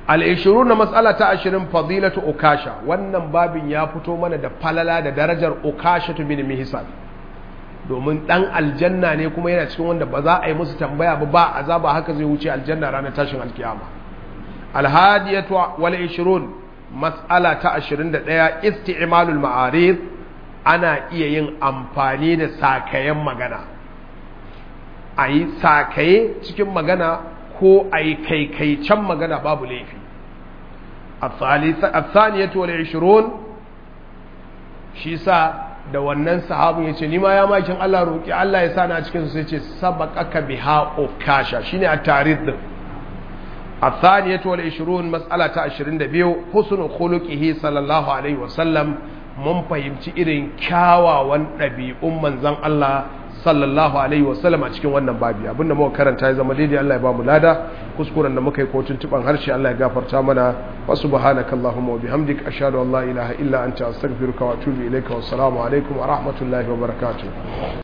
al-20 na mas'ala ta 20 fadilatu ukasha wannan babin ya fito mana da falala da darajar ukasha bin mihsan domin dan aljanna ne kuma yana cikin wanda ba za a yi musu tambaya ba ba azaba haka zai wuce aljanna ranar tashin alkiyama alhadiyatu wal 20 mas'ala ta 21 isti'malul ma'arid ana iya yin amfani da sakayen magana a yi sakaye cikin magana ko a yi kaikaicen magana babu laifi الثانية والعشرون shi sa da wannan sahabin ya ce ni ma ya makin Allah roƙi Allah ya sani a cikin su sai ce sabaqaka biha ukasha shine a tarikh din الثانية والعشرون مسألة عشرين دبيو حسن خلقه صلى الله عليه وسلم mun fahimci irin kyawawan ɗabi'un manzan Allah sallallahu alaihi wasallam a cikin wannan babi abinda muka karanta ya zama daidai Allah ya ba mu lada kuskuren da muka yi ko tuntuban harshe Allah ya gafarta mana wa subhanaka allahumma wa bihamdik ashhadu an la ilaha illa anta astaghfiruka wa atubu ilayka wa assalamu alaikum wa rahmatullahi wa barakatuh